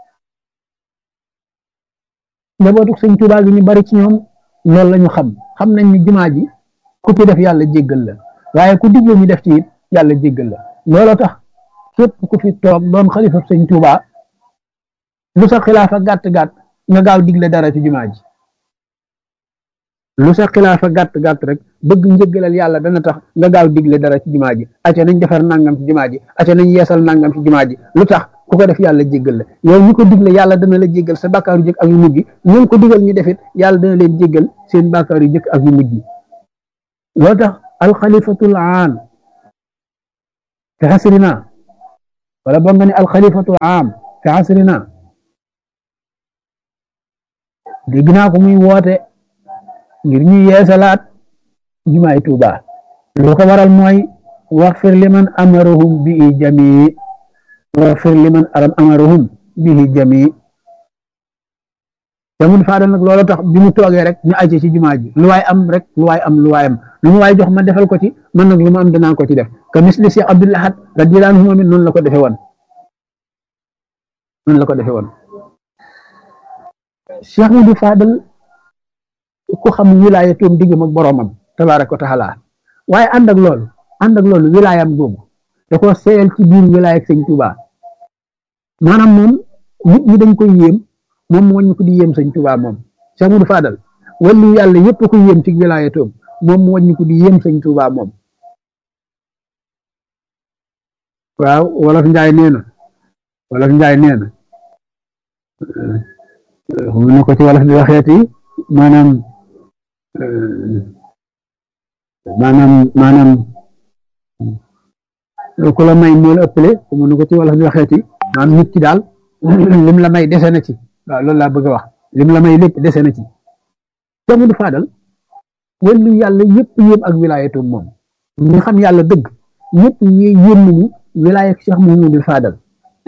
njabootu sëñ Tuubaa gi ñu bari ci ñoom loolu la ñu xam xam nañ ni jumaa ji ku ci def yàlla jéggal la waaye ku digle ñu def ci it yàlla jéggal la looloo tax képp ku fi toog doon xalifa sëñ Tuubaa lu sa xilaafa gàtt gàtt nga gaaw digle dara ci jumaa ji lu sa xilaafa gàtt gàtt rek bëgg njëggalal yàlla dana tax nga gaaw digle dara ci jumaa ji acca nañ defar nangam ci jumaa ji acca nañ yeesal nangam ci jumaa ji lu tax ku ko def yàlla jéggal la yow ñu ko digle yàlla dana la jéggal sa bàkkaaru jëkk ak yu mujj ñu ko digal ñu defit yàlla dana leen jéggal seen bàkkaaru jëkk ak yu mujj loo tax alxalifatul aam fi xasrina wala boo nga ne alxalifatul aam fi xasrina dégg naa ko muy woote ngir ñu yeesalaat jumaay Tuuba lu ko waral mooy waxfir liman amarahum bi jami waxfir liman aram amarahum bihi jami Cheikh Modou Fadal nag loolu tax bi mu toogee rek ñu àcc ci jumaa ji lu waay am rek lu waay am lu waay am lu mu waay jox ma defal ko ci man nag lu ma am danaa ko ci def que misli Cheikh Abdoul Ahad radiyallahu anhu moom it noonu la ko defee woon noonu la ko defee woon Cheikh Modou Fadal ku xam wilaayatoom diggam ak boroomam tabaaraka wa taala waaye ànd ak loolu ànd ak loolu wilaayam googu da ko seeyal ci biir wilaaya ak sëñ Tuubaa maanaam moom nit ñi dañ koy yéem moom moo ñu ko di yéem sëñ Tuubaa moom Cheikh Modou Fadal wàllu yàlla yëpp ko yéem ci wilaayatoom moom moo ñu ko di yéem sëñ Tuubaa moom waaw wolof njaay nee na wolof njaay nee na mu ne ko ci wolof di waxeeti maanaam maanaam maanaam ku la may moo la ëppale mu ne ko ci wolof di waxeeti maanaam nit ki daal lim la may dese na ci waaw loolu laa bëgg a wax lim la may lépp dese na ci Cheikh Modou Fadal wàllu yàlla yëpp yéem ak wilaayatoom moom ñi xam yàlla dëgg ñëpp ñi yéem nañu wilaaya ak Cheikh Modou Fadal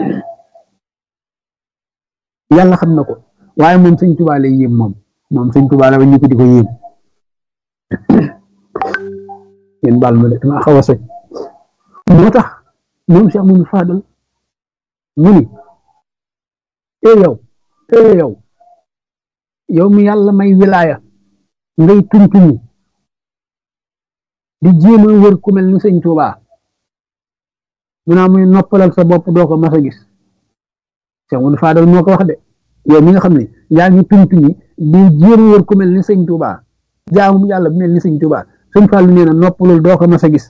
yàlla xam na ko waaye moom sëñ Tuubaa lay yéem moom moom sëñ Tuubaa la ba ñu ko di ko yéem yéen baal ma de dama xaw a soj moo tax moom Cheikh Modou Fadal mu ni e yow e yow yow mi yàlla may wilaaya ngay tuntuni di jéem a wër ku mel ni sëñ Tuubaa mu naa muy noppalal sa bopp doo ko mas a gis Cheikh Modou Fadal moo ko wax de yow mi nga xam ne yaa ngi tuntuni di jéem a wër ku mel ni sëñ Tuubaa jaamu yàlla bu mel ni sëñ Tuubaa sëñ Fallu nee na noppalul doo ko mas a gis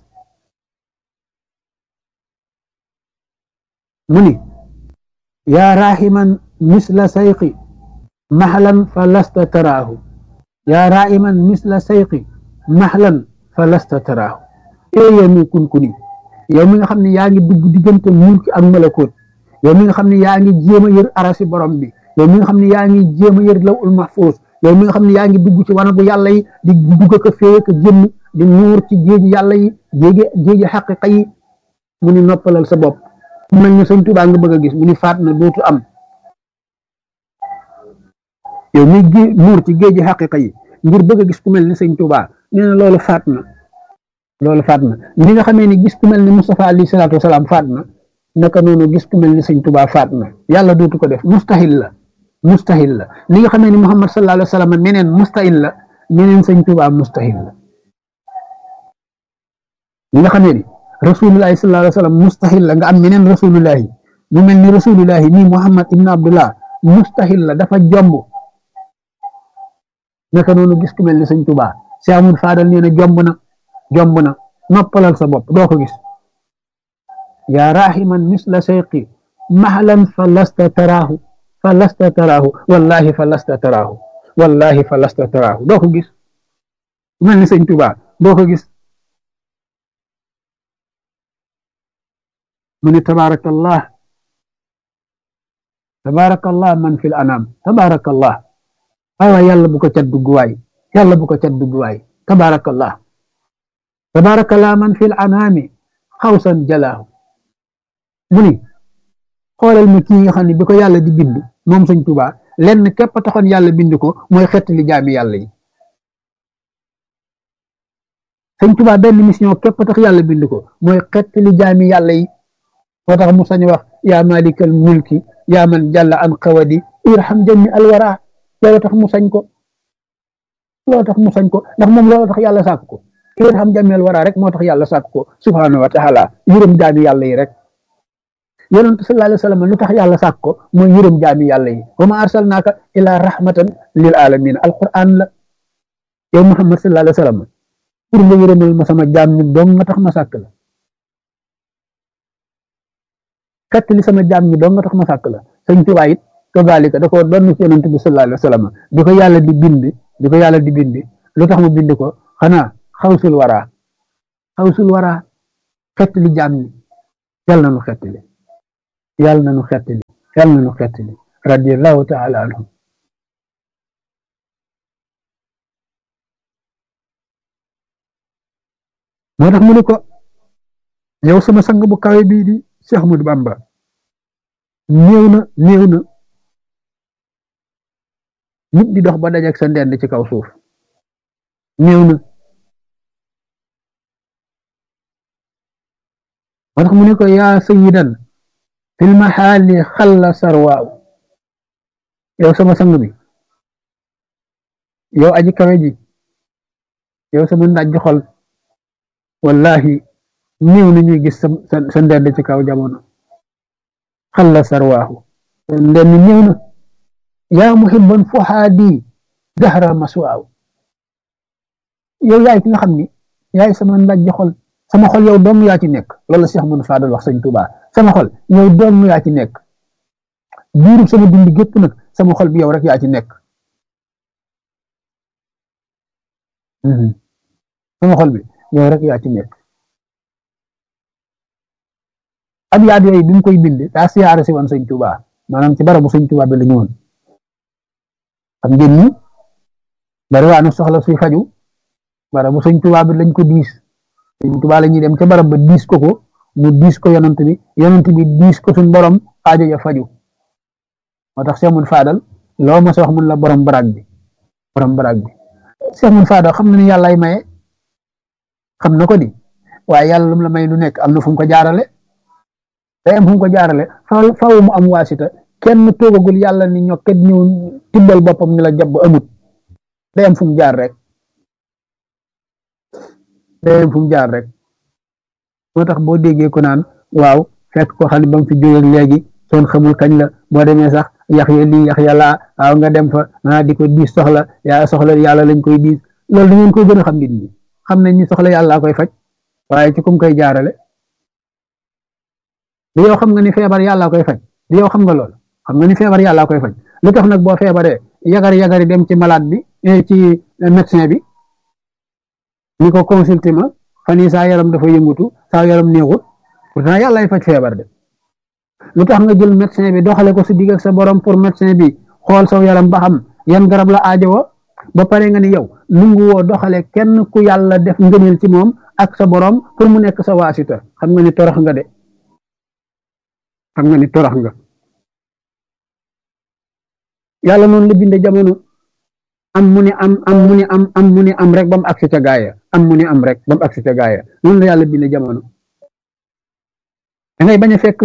mu ni yaa rahiman misla sayqi maxlan fa lasta taraahu yaa rahiman misla sayqi maxlan fa lasta taraahu ee yow mi kunkuni yow mi nga xam ne yaa ngi dugg diggante mulki ak malakoot yow mi nga xam ne yaa ngi jéem a yër arasi borom bi yow mi nga xam ne yaa ngi jéem a yër lawul mahfuus yow mi nga xam ne yaa ngi dugg ci wanagu yàlla yi di dugg ko fee ko génn di nuur ci géeji yàlla yi géeji géeji xaqiqa yi mu ni noppalal sa bopp mu mel ni sëñ Tuubaa nga bëgg a gis mu ni faat na dootu am yow mi gé nuur ci géeji xaqiqa yi ngir bëgg a gis ku mel ni sëñ Tuubaa nee na loolu faat na loolu faat na ni nga xamee ni gis ku mel ni Mustafa alayhi salaatu wasalaam faat na naka noonu gis ku mel ni sëñ Tuubaa faat na yàlla dootu ko def mustahil la mustahil la ni nga xamee ni Muhammad sallallahu alayhi wa sallam meneen mustahil la meneen sëñ Tuubaa mustahil la ni nga xamee ni rasulullahi sallallahu alayhi wa sallam mustahil la nga am meneen rasulullahi mu mel ni rasulullahi nii Muhammad ibn Abdullah mustahil la dafa jomb naka noonu gis ku mel ni sëñ Tuubaa Cheikh Modou Fadal nee na jomb na jomb na noppalal sa bopp doo ko gis yaa rahiman misla sayqi mahlan fa lasta taraahu fa lasta taraahu wallahi fa lasta taraahu wallahi fa lasta taraahu doo ko gis mel ni sëñ Tuubaa doo ko gis mu ni tabaarakallah tabaarakallah man fil anam tabaarakallah waaw yàlla bu ko cat dugg waay yàlla bu ko cat dugg waay tabaarakallah tabaarakallah man fil anami xawsan jalaahu mu ni xoolal ma kii nga xam ne bi ko yàlla di bind moom sëñ Tuubaa lenn képp taxoon yàlla bind ko mooy xettali jaami yàlla yi sëñ Tuubaa benn mission képp tax yàlla bind ko mooy xettali jaami yàlla yi moo tax mu sañ wax yaa malikal mulki yaa man jàlla an xawadi irham jami alwara loolu tax mu sañ ko loolu tax mu sañ ko ndax moom loolu tax yàlla sàkk ko irham jami alwara rek moo tax yàlla sàkk ko subhanahu wa taala yërëm jaami yàlla yi rek yonent sallallahu alayhi wa sallam lu tax yàlla sàkk ko mooy yërëm jaami yàlla yi wa ma arsalnaaka ila rahmatan lil alamin alquran la yow muhammad sallallahu alayhi wa sallam pour nga yërëmal ma sama jaam ñi dong nga tax ma sàkk la xett li sama jaam ñi dong nga tax ma sàkk la sëñ Tuubaa it kazalika da ko doon ci yonent bi sallallahu alayhi wa sallam bi ko yàlla di bind bi ko yàlla di bind lu tax mu bind ko xanaa xawsul wara xawsul wara xett li jaam ñi yàlla na nu xett li yàlla na nu xett li yàlla na nu xett li radiyallahu taala anhu moo tax mu ne ko yow sama sang bu kawe bii di Cheikh Ahmadou Bamba néew na néew na nit di dox ba dajeek sa ndend ci kaw suuf néew na moo tax mu ne ko yaa sayidan fil maxaali xalla sarwaaw yow sama sang bi yow aji kawe ji yow sama ndaj xol wallahi néew na ñuy gis sa sa ndend ci kaw jamono xalla sarwaahu ndend néew na yaa muhibban fuhaadi dahra maswaaw yow yaay ki nga xam ni yaay sama ndaj xol sama xol yow doom yaa ci nekk loolu la Cheikh Mouhamed Fadal wax sëñ Touba sama xol yow doom yaa ci nekk biirub sama dund gépp nag sama xol bi yow rek yaa ci nekk sama xol bi yow rek yaa ci nekk ab yaat yooyu bi mu koy bind daa siyaare si woon sëñ Touba maanaam ci barabu sëñ Touba bi la ñëwoon xam ngeen ni bari waa na soxla suy faju barabu sëñ Touba bi lañ ko diis sëñ Touba la ñuy dem ca barab ba diis ko ko mu diis ko yonant bi yonant bi diis ko suñ borom aajo ya faju moo tax Cheikh Mouhamed Fadal loo ma sa wax mun la borom baraag bi borom baraag bi Cheikh Mouhamed Fadal xam na ni yàllaay maye xam na ko di waaye yàlla lu mu la may lu nekk am na fu mu ko jaarale day am fu mu ko jaarale faaw faaw mu am waasita kenn toogagul yàlla ni ñokket ñëw tibbal boppam ni la jàpp amut day am fu mu jaar rek day am fu mu jaar rek moo tax boo déggee ko naan waaw fekk ko xam ne ba mu fi jógee léegi soon xamul kañ la boo demee sax yax ya lii yax ya laa waaw nga dem fa naa di ko diis soxla yaa soxla yàlla lañ koy diis loolu da ngeen koy gën a xam nit ñi xam nañ ni soxla yàlla koy faj waaye ci kum koy jaarale di yow xam nga ni feebar yàlla koy faj di yow xam nga lool xam nga ni feebar yàlla koy faj lu tax nag boo feebaree yagar yagari dem ci malade bi ci médecin bi ni ko consulté ma fan yii saa yaram dafa yëngutu saa yaram néexut pourtant yàlla ay faj feebar de lu tax nga jël médecin bi doxale ko si digg ak sa borom pour médecin bi xool saw yaram ba xam yan garab la aajowoo ba pare nga ni yow nungu woo doxale kenn ku yàlla def ngëneel ci moom ak sa borom pour mu nekk sa waasita xam nga ni torox nga de xam nga ni torox nga yàlla noonu la binde jamono am mu ni am am mu ni am am mu ni am rek ba mu agsi ca gaaya am mu ni am rek ba mu agsi ca gaaya noonu la yàlla binde jamono da ngay bañ a fekk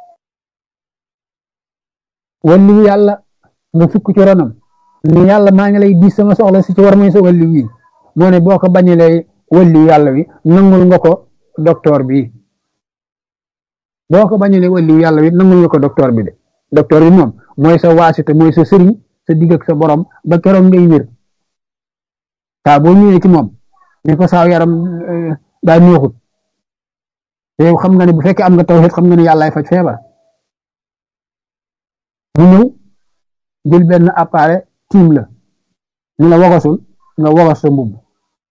walliwu yàlla nga sukk ci ronam ni yàlla maa ngi lay diis sama soxla si ci war mooy sa walliw wi moo ne boo ko bañalee walliwu yàlla wi nangul nga ko docteur bi boo ko bañalee walliwu yàlla wi nangul nga ko docteur bi de docteur bi moom mooy sa waasite mooy sa sëriñ sa digg ak sa borom ba keroog ngay wér saa boo ñëwee ci moom ni ko saaw yaram daa neexut te yow xam nga ne bu fekkee am nga tawhid xam nga ne yàllaay faj feebar mu ñëw jël benn appareil tiim la ni la wogasul nga wogas sa mbubb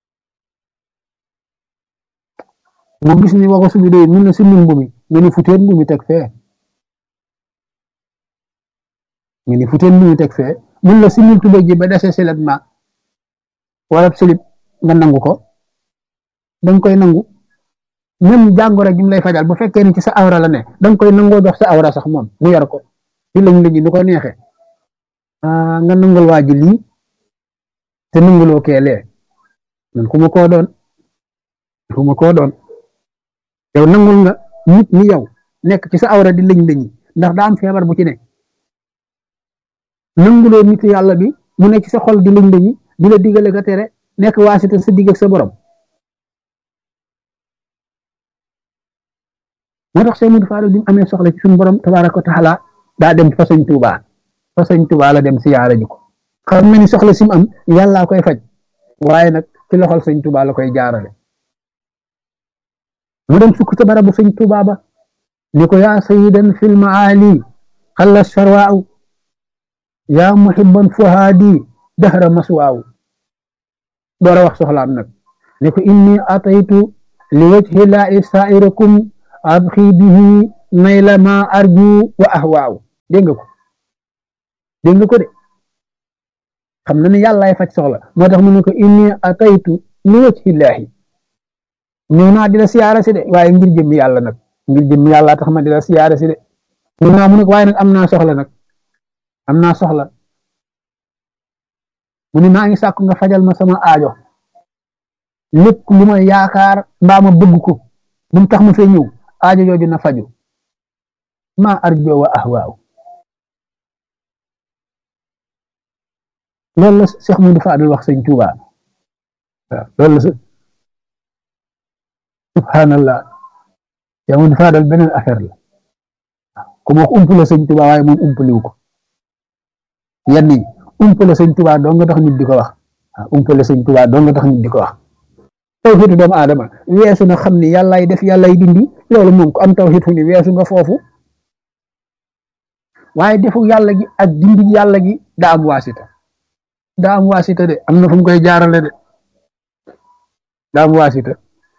mu gis ni wogasu bi doy mun na si mbubb mi nga ni futeen mbubb mi teg fee nga ni futeen mbubb mi teg fee mun la simil tubéy ji ba dese silet ma wala silib nga nangu ko danga koy nangu même jàngoro gi mu lay fajal bu fekkee ni ci sa awra la ne danga koy nangoo jox sa awra sax moom mu yor ko di lañ lañu nu ko neexee nga nangul waa ji lii te nanguloo keelee man xuma koo doon xuma koo doon yow nangul nga nit ni yow nekk ci sa awra di lëñ lëñi ndax daa am feebar bu ci ne nanguloo nit yàlla bi mu nekk ci sa xol di lëñ lëñi di la digale ka tere nekk waasita sa digg ak sa borom moo tax Cheikh Modou Fall bi mu amee soxla ci suñu borom tabaaraka wa taala daa dem fa sëñ Tuubaa fa sëñ Tuubaa la dem siyaara ji ko xam na ni soxla si mu am yàllaa koy faj waaye nag ci loxol sëñ Tuubaa la koy jaarale mu dem sukk ca barabu sëñ Tuubaa ba ni ko yaa sayidan fil maali xalla sarwaaw yaa muhibban fuhaadi dahra maswaaw door a wax soxlaam nag ni ko inni ataytu li wajhi laahi saa'irakum abxi bihi nayla ma arju wa ahwaaw dégg nga ko dégg nga ko de xam na ne yàllaay faj soxla moo tax mu ne ko inni ataytu li wajhillaahi ñëw naa di la siyaara si de waaye ngir jëmmi yàlla nag ngir jëmmi yàlla tax ma di la siyaara si de ñëw naa mu ne waaye nag am naa soxla nag am naa soxla mu ni maa ngi sàkku nga fajal ma sama aajo lépp lu ma yaakaar mbaa ma bëgg ko bu mu tax ma fee ñëw aajo jooju na faju ma arjo wa ahwaaw loolu la Cheikh Modou Fadel wax sëñ Touba waaw loolu la subhanallah Cheikh Modou Fadel beneen affaire la ku ma wax umpale sëñ Touba waaye moom umpaliwu ko yenn yi umpale sëñ Touba doo nga tax nit di ko wax waaw umpale sëñ Touba doo nga tax nit di ko wax tawxiitu doomu aadama weesu na xam ni yàllaay def yàllaay dindi loolu moom ko am tawxiit fu ni weesu nga foofu waaye defu yàlla gi ak dindi yàlla gi daa am waasita daa am waasita de am na fu mu koy jaarale de daa am waasita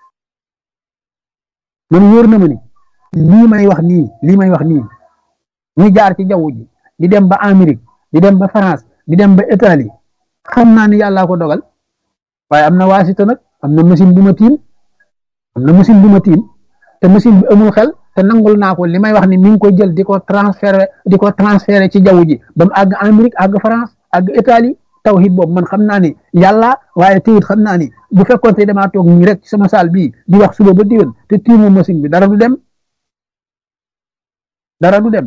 man wóor na ma ni lii may wax nii lii may wax nii ñu jaar ci jaww ji di dem ba Amérique di dem ba France di dem ba Italie xam naa ni yàllaa ko dogal waaye am na waasita nag am na machine bu ma tiim am na machine bu ma tiim te machine bi amul xel te nangul naa ko li may wax ni mi ngi koy jël di ko transféré di ko transféré ci jaww ji ba mu àgg Amérique àgg France àgg Italie tawhid boobu man xam naa ni yàlla waaye teyit xam naa ni bu fekkoon te damaa toog nii rek ci sama saal bii di wax suba ba diwén te tiimu machine bi dara du dem dara du dem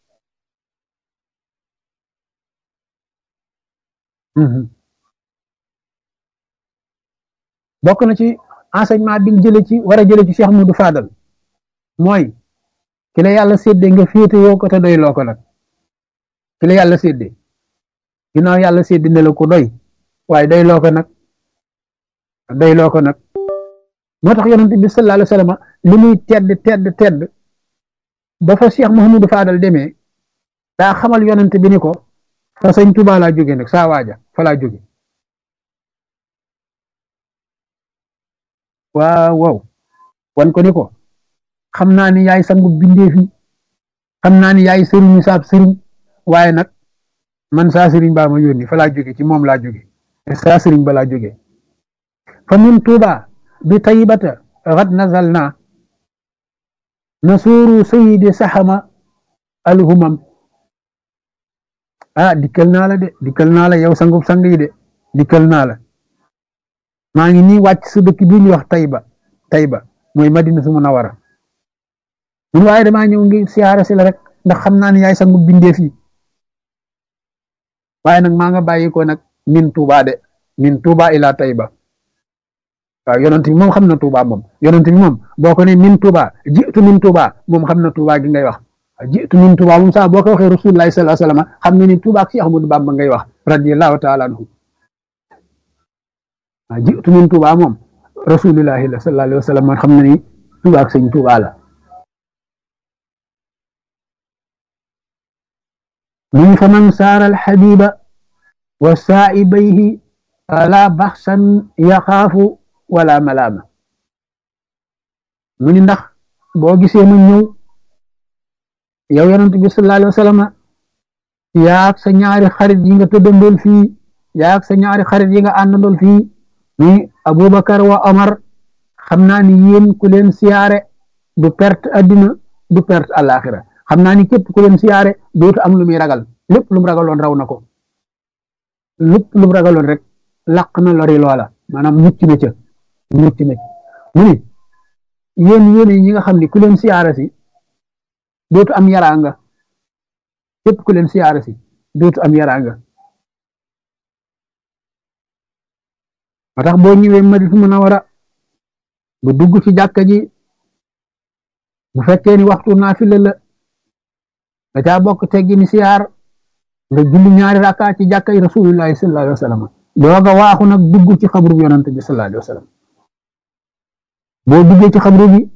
bokk na ci enseignement bi ñu jëlee ci war a jëlee ci Cheikh Modou Fadal mooy ki la yàlla séddee nga féete yoo ko te doy loo ko nag ki la yàlla séddee ginnaaw yàlla séddee ne la ko doy waaye doy loo ko nag doy loo ko nag moo tax yonent bi sallallahu alayhi wa sallam li muy tedd tedd tedd ba fa Cheikh Mouhamadou Fadal demee daa xamal yonent bi ni ko fa sëñ Tuubaa laa jóge nag saa waaja fa laa jóge waaw waaw wan ko ni ko xam naa ni yaay sangu bindee fi xam naa ni yaay sëriñu saab sëriñ waaye nag man saa sëriñ baa ma yónni fa laa jóge ci moom laa jóge saa sëriñ ba laa jóge fa min tuuba bi taybata xad nazal naa nasuuru sayidi saxama alhumam ah dikkal naa la de dikkal naa la yow sangub sang yi de dikkal naa la maa ngi nii wàcc su dëkk bi ñuy wax Tayba Tayba mooy Madina su Munawara mun waaye damaa ñëw ngi siyaare si la rek ndax xam naa ne yaay sangu bindeef yi waaye nag maa nga bàyyi ko nag min Tuuba de min Tuuba ila Tayba waaw yonent bi moom xam na Tuuba moom yonent bi moom boo ko ne min Tuuba jiitu min Tuuba moom xam na Tuuba gi ngay wax jiitu min Tuuba moom sax boo ko waxee Rasulullahi sallallahu alayhi wasallam xam na ni Tuuba ak Cheikh Ahmadou Bamba ngay wax radiyallahu taala anhu waaw jiitu min Tuuba moom rasulillahi la sallallahu alayhi wa sallam man xam na ni Tuuba ak sëñ Tuuba la min fa man saara alxabiba wa saa'ibayhi fala baxsan yaxaafu wala malaama mu ni ndax boo gisee ma ñëw yow yonent bi sallallahu alayhi wa sallam yaag sa ñaari xarit yi nga tëddandool fii yaag sa ñaari xarit yi nga àndandool fii ni Abubakar wa Omar xam naa ni yéen ku leen siyaare du perte addina du perte àllaaxira xam naa ni képp ku leen siyaare dootu am lu muy ragal lépp lu mu ragaloon raw na ko lépp lu mu ragaloon rek laq na lori loola maanaam mucc na ca mucc na mu ni yéen yéen ñi nga xam ni ku leen siyaare si dootu am yaraanga képp ku leen siyaare si dootu am yaraanga ba tax boo ñëwee Madina Munawara bu dugg ci jàkka ji bu fekkee ni waxtu naafila la da caa bokk teggi ni siyaar nga julli ñaari rakka ci jàkka yi rasulullahi sallallahu alayhi wa sallam dooga waaxu nag dugg ci xabru bi yonante bi sallallahu alayhi wa sallam boo duggee ci xabru bi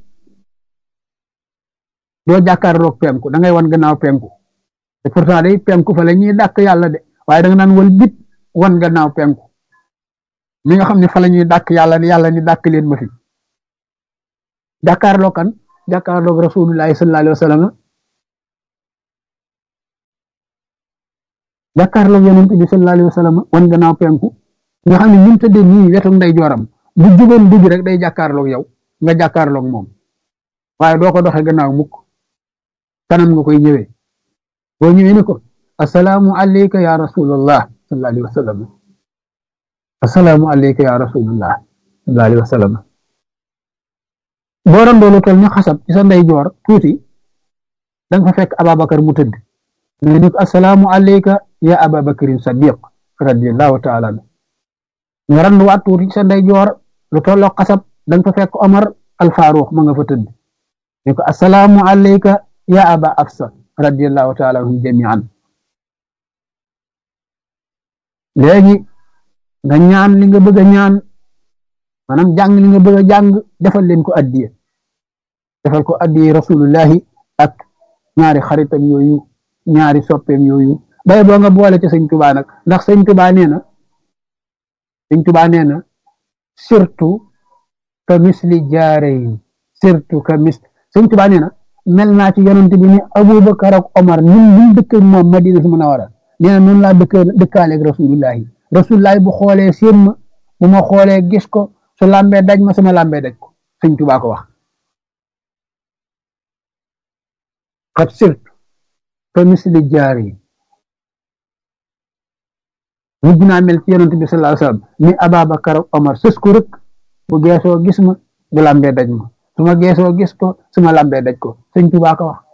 doo jàkkaarloog penku da ngay wan gannaaw penku te pourtant day penku fa la ñuy dàkk yàlla de waaye da nga naan wal bit wan gannaaw penku mi nga xam ne fa la ñuy dàkk yàlla yàlla ni dàkk leen ma fi jàkkaarloo kan jàkkaarloog rasulullahi sallallahu alayhi wa sallam jàkkaarloog yonent bi sallallahu alayhi wa sallam wan gannaaw penku nga xam ne ñun tëddee nii wetu ndey jooram bu jugoon dugg rek day jàkkaarloog yow nga jàkkaarloog moom waaye doo ko doxee gannaaw mukk kanam nga koy ñëwee boo ñëwee ni ko asalaamu alayka ya rasulallah sallallahu alayhi wa sallam assalaamu alayka ya rasulullah sallallahu alayhi wa sallam boo doon doolu tol ni xasab ci sa ndeyjoor tuuti da nga fa fekk Ababakar mu tëdd nga ni ko assalaamu alayka ya Ababakarin Sadiq radiyallahu taala anhu nga randu waat tuuti ci sa ndeyjoor lu tolloo xasab da nga fa fekk Omar al Faruq ma nga fa tëdd ni ko assalaamu alayka ya Aba Afsa radiyallahu taala anhum jamian léegi nga ñaan li nga bëgg a ñaan maanaam jàng li nga bëgg a jàng defal leen ko addiye defal ko addiye rasulullahi ak ñaari xaritam yooyu ñaari soppeem yooyu bay boo nga boole ci sëñ tubaa nag ndax sëñ tubaa nee na sëñ tubaa nee na surtout ka misli jaareyin surtout ka mis sëñ tubaa nee na mel naa ci yonent bi ni abubakar ak omar ñun ñu dëkk moom madina si mën a war a nee na noonu laa dëkk dëkkaaleeg rasulullahi rasulullahi bu xoolee seen ma bu ma xoolee gis ko su lambee daj ma sama lambee daj ko sëñ tubaa ko wax xat sirt ka misli jaari mujj naa mel ci yonent bi sallallahu alayhi wasallam ni Ababakar ak Omar sës ko rek bu geesoo gis ma bu lambee daj ma su ma geesoo gis ko su ma lambee daj ko sëñ tubaa ko wax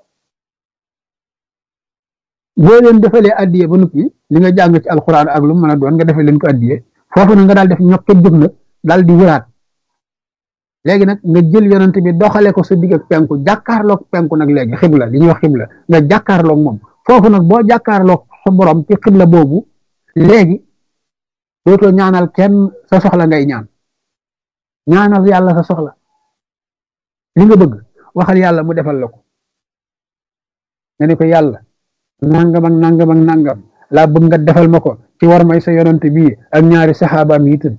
boo leen defalee addiye ba noppi li nga jàng ci alquran ak lu mu mën a doon nga defee leen ko addiye foofu nag nga daal def ñokket jóg nag daal di wëraat léegi nag nga jël yonent bi doxale ko sa digg ak penku jàkkaarloog penku nag léegi xibla li ñuy wax xibla nga jàkkaarloog moom foofu nag boo jàkkaarloog sa borom ci xibla boobu léegi dootoo ñaanal kenn sa soxla ngay ñaan ñaanal yàlla sa soxla li nga bëgg waxal yàlla mu defal la ko nga ne ko yàlla nangam ak nangam ak nangam laa bëgg nga defal ma ko ci war may sa yonent bii ak ñaari saxaabaam yi tëdd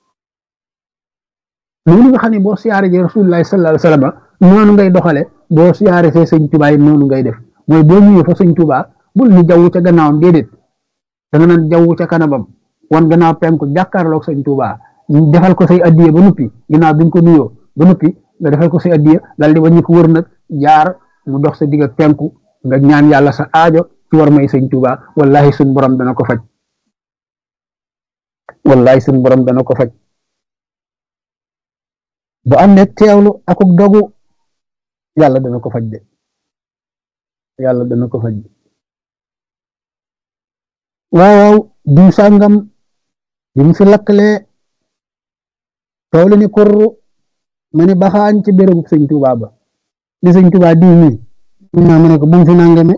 loolu nga xam ne boo siyaare ji rasulullahi sallallahu alayhi wasallam noonu ngay doxale boo siyaare fee sëñ Tuubaa yi noonu ngay def mooy boo ñëwee fa sëñ Tuubaa bul ni jaww ca gannaawam déedéet da nga naan jaww ca kanamam wan gannaaw penku jàkkaarloog sëñ Tuubaa defal ko say addiye ba noppi ginnaaw bi nga ko nuyoo ba noppi nga defal ko say addiye dal di wàññi ko wër nag jaar mu dox sa digg ak penku nga ñaan yàlla sa aajo ci war may sëñ Tuubaa wallahi suñ borom dana ko faj wallahi suñ borom dana ko faj bu am ne teewlu akuk dogu yàlla dana ko faj de yàlla dana ko faj de waaw diw sàngam bi mu fi lakkalee toolu ni kurru ma ne baxaañ ci bérébu sëñ Tuubaa ba di sëñ Tuubaa diw mi naa ma ne ko bu mu fi nangame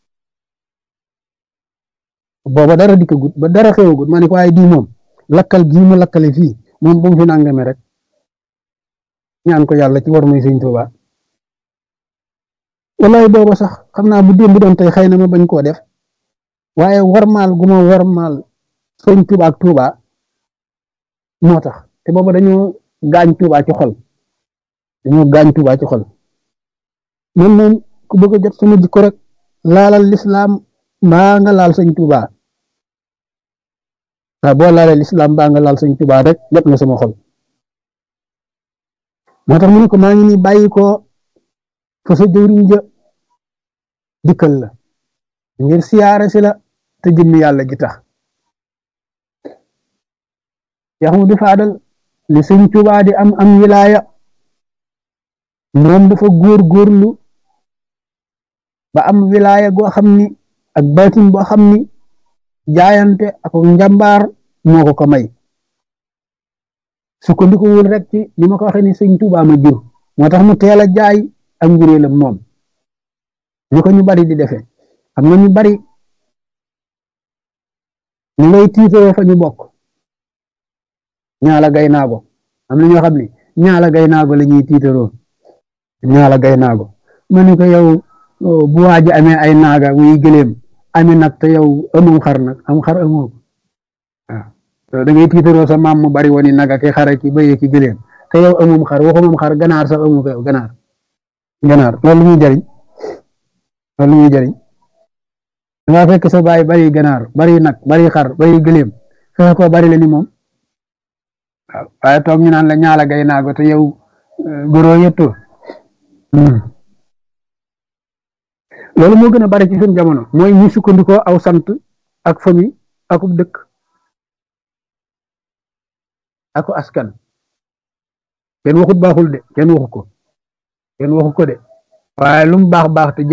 booba dara dikkagut ba dara xewagut ma ne ko waaye diw moom lakkal gii mu lakkale fii moom bu mu fi nangame rek ñaan ko yàlla ci war muy sëñ Tuubaa wallaay booba sax xam naa bu démb doon tey xëy na ma bañ koo def waaye warmaal gu ma warmaal sëñ Tuubaa ak Tuubaa moo tax te booba dañoo gaañ Tuubaa ci xol dañoo gaañ Tuubaa ci xol man moom ku bëgg a jot sama jikko rek laalal lislaam mbaa nga laal sëñ Tuubaa waaw boo laalee lislaam mbaa nga laal sëñ Tuubaa rek jot nga sama xol moo tax mu ne ko maa ngi nii bàyyi ko fa sa jëwriñ ja dikkal la ngir siyaare si la te jëmmi yàlla gi tax yaxu di faadal li sëñ Tuubaa di am am wilaaya moom dafa góor góorlu ba am wilaaya goo xam ni ak baatin boo xam ni jaayante ak njàmbaar moo ko ko may sukkandikuwul rek ci li ma ko waxee ni sëñ Tuubaa ma jur moo tax mu teel a jaay ak njuréelam moom ñu ko ñu bari di defee xam nga ñu bari ñu ngay tiitoo fa ñu bokk ñaala gay naago am na ñoo xam ne ñaala gay naago la ñuy tiitaroo ñaala gay naago ma ne ko yow bu waaji amee ay naaga muy gëléem ami nag te yow amum xar nag am xar amoo ko waaw da ngay tiitaroo sa maam mu bari woni naga ki xara ki bëyee ki gëléem te yow amum xar waxumam xar ganaar sax amu ko yow ganaar ganaar loolu muy jariñ loolu muy jariñ da nga fekk sa baay bari ganaar bari nag bari xar bari gëléem fexe ko bari la ni moom waaw waaye toog ñu naan la ñaala gay naago te yow goro yetto loolu moo gën a bari ci suñ jamono mooy ñu sukkandikoo aw sant ak famille akub dëkk ako askan kenn waxut baaxul de kenn waxu ko kenn waxu ko de waaye lu mu baax baax te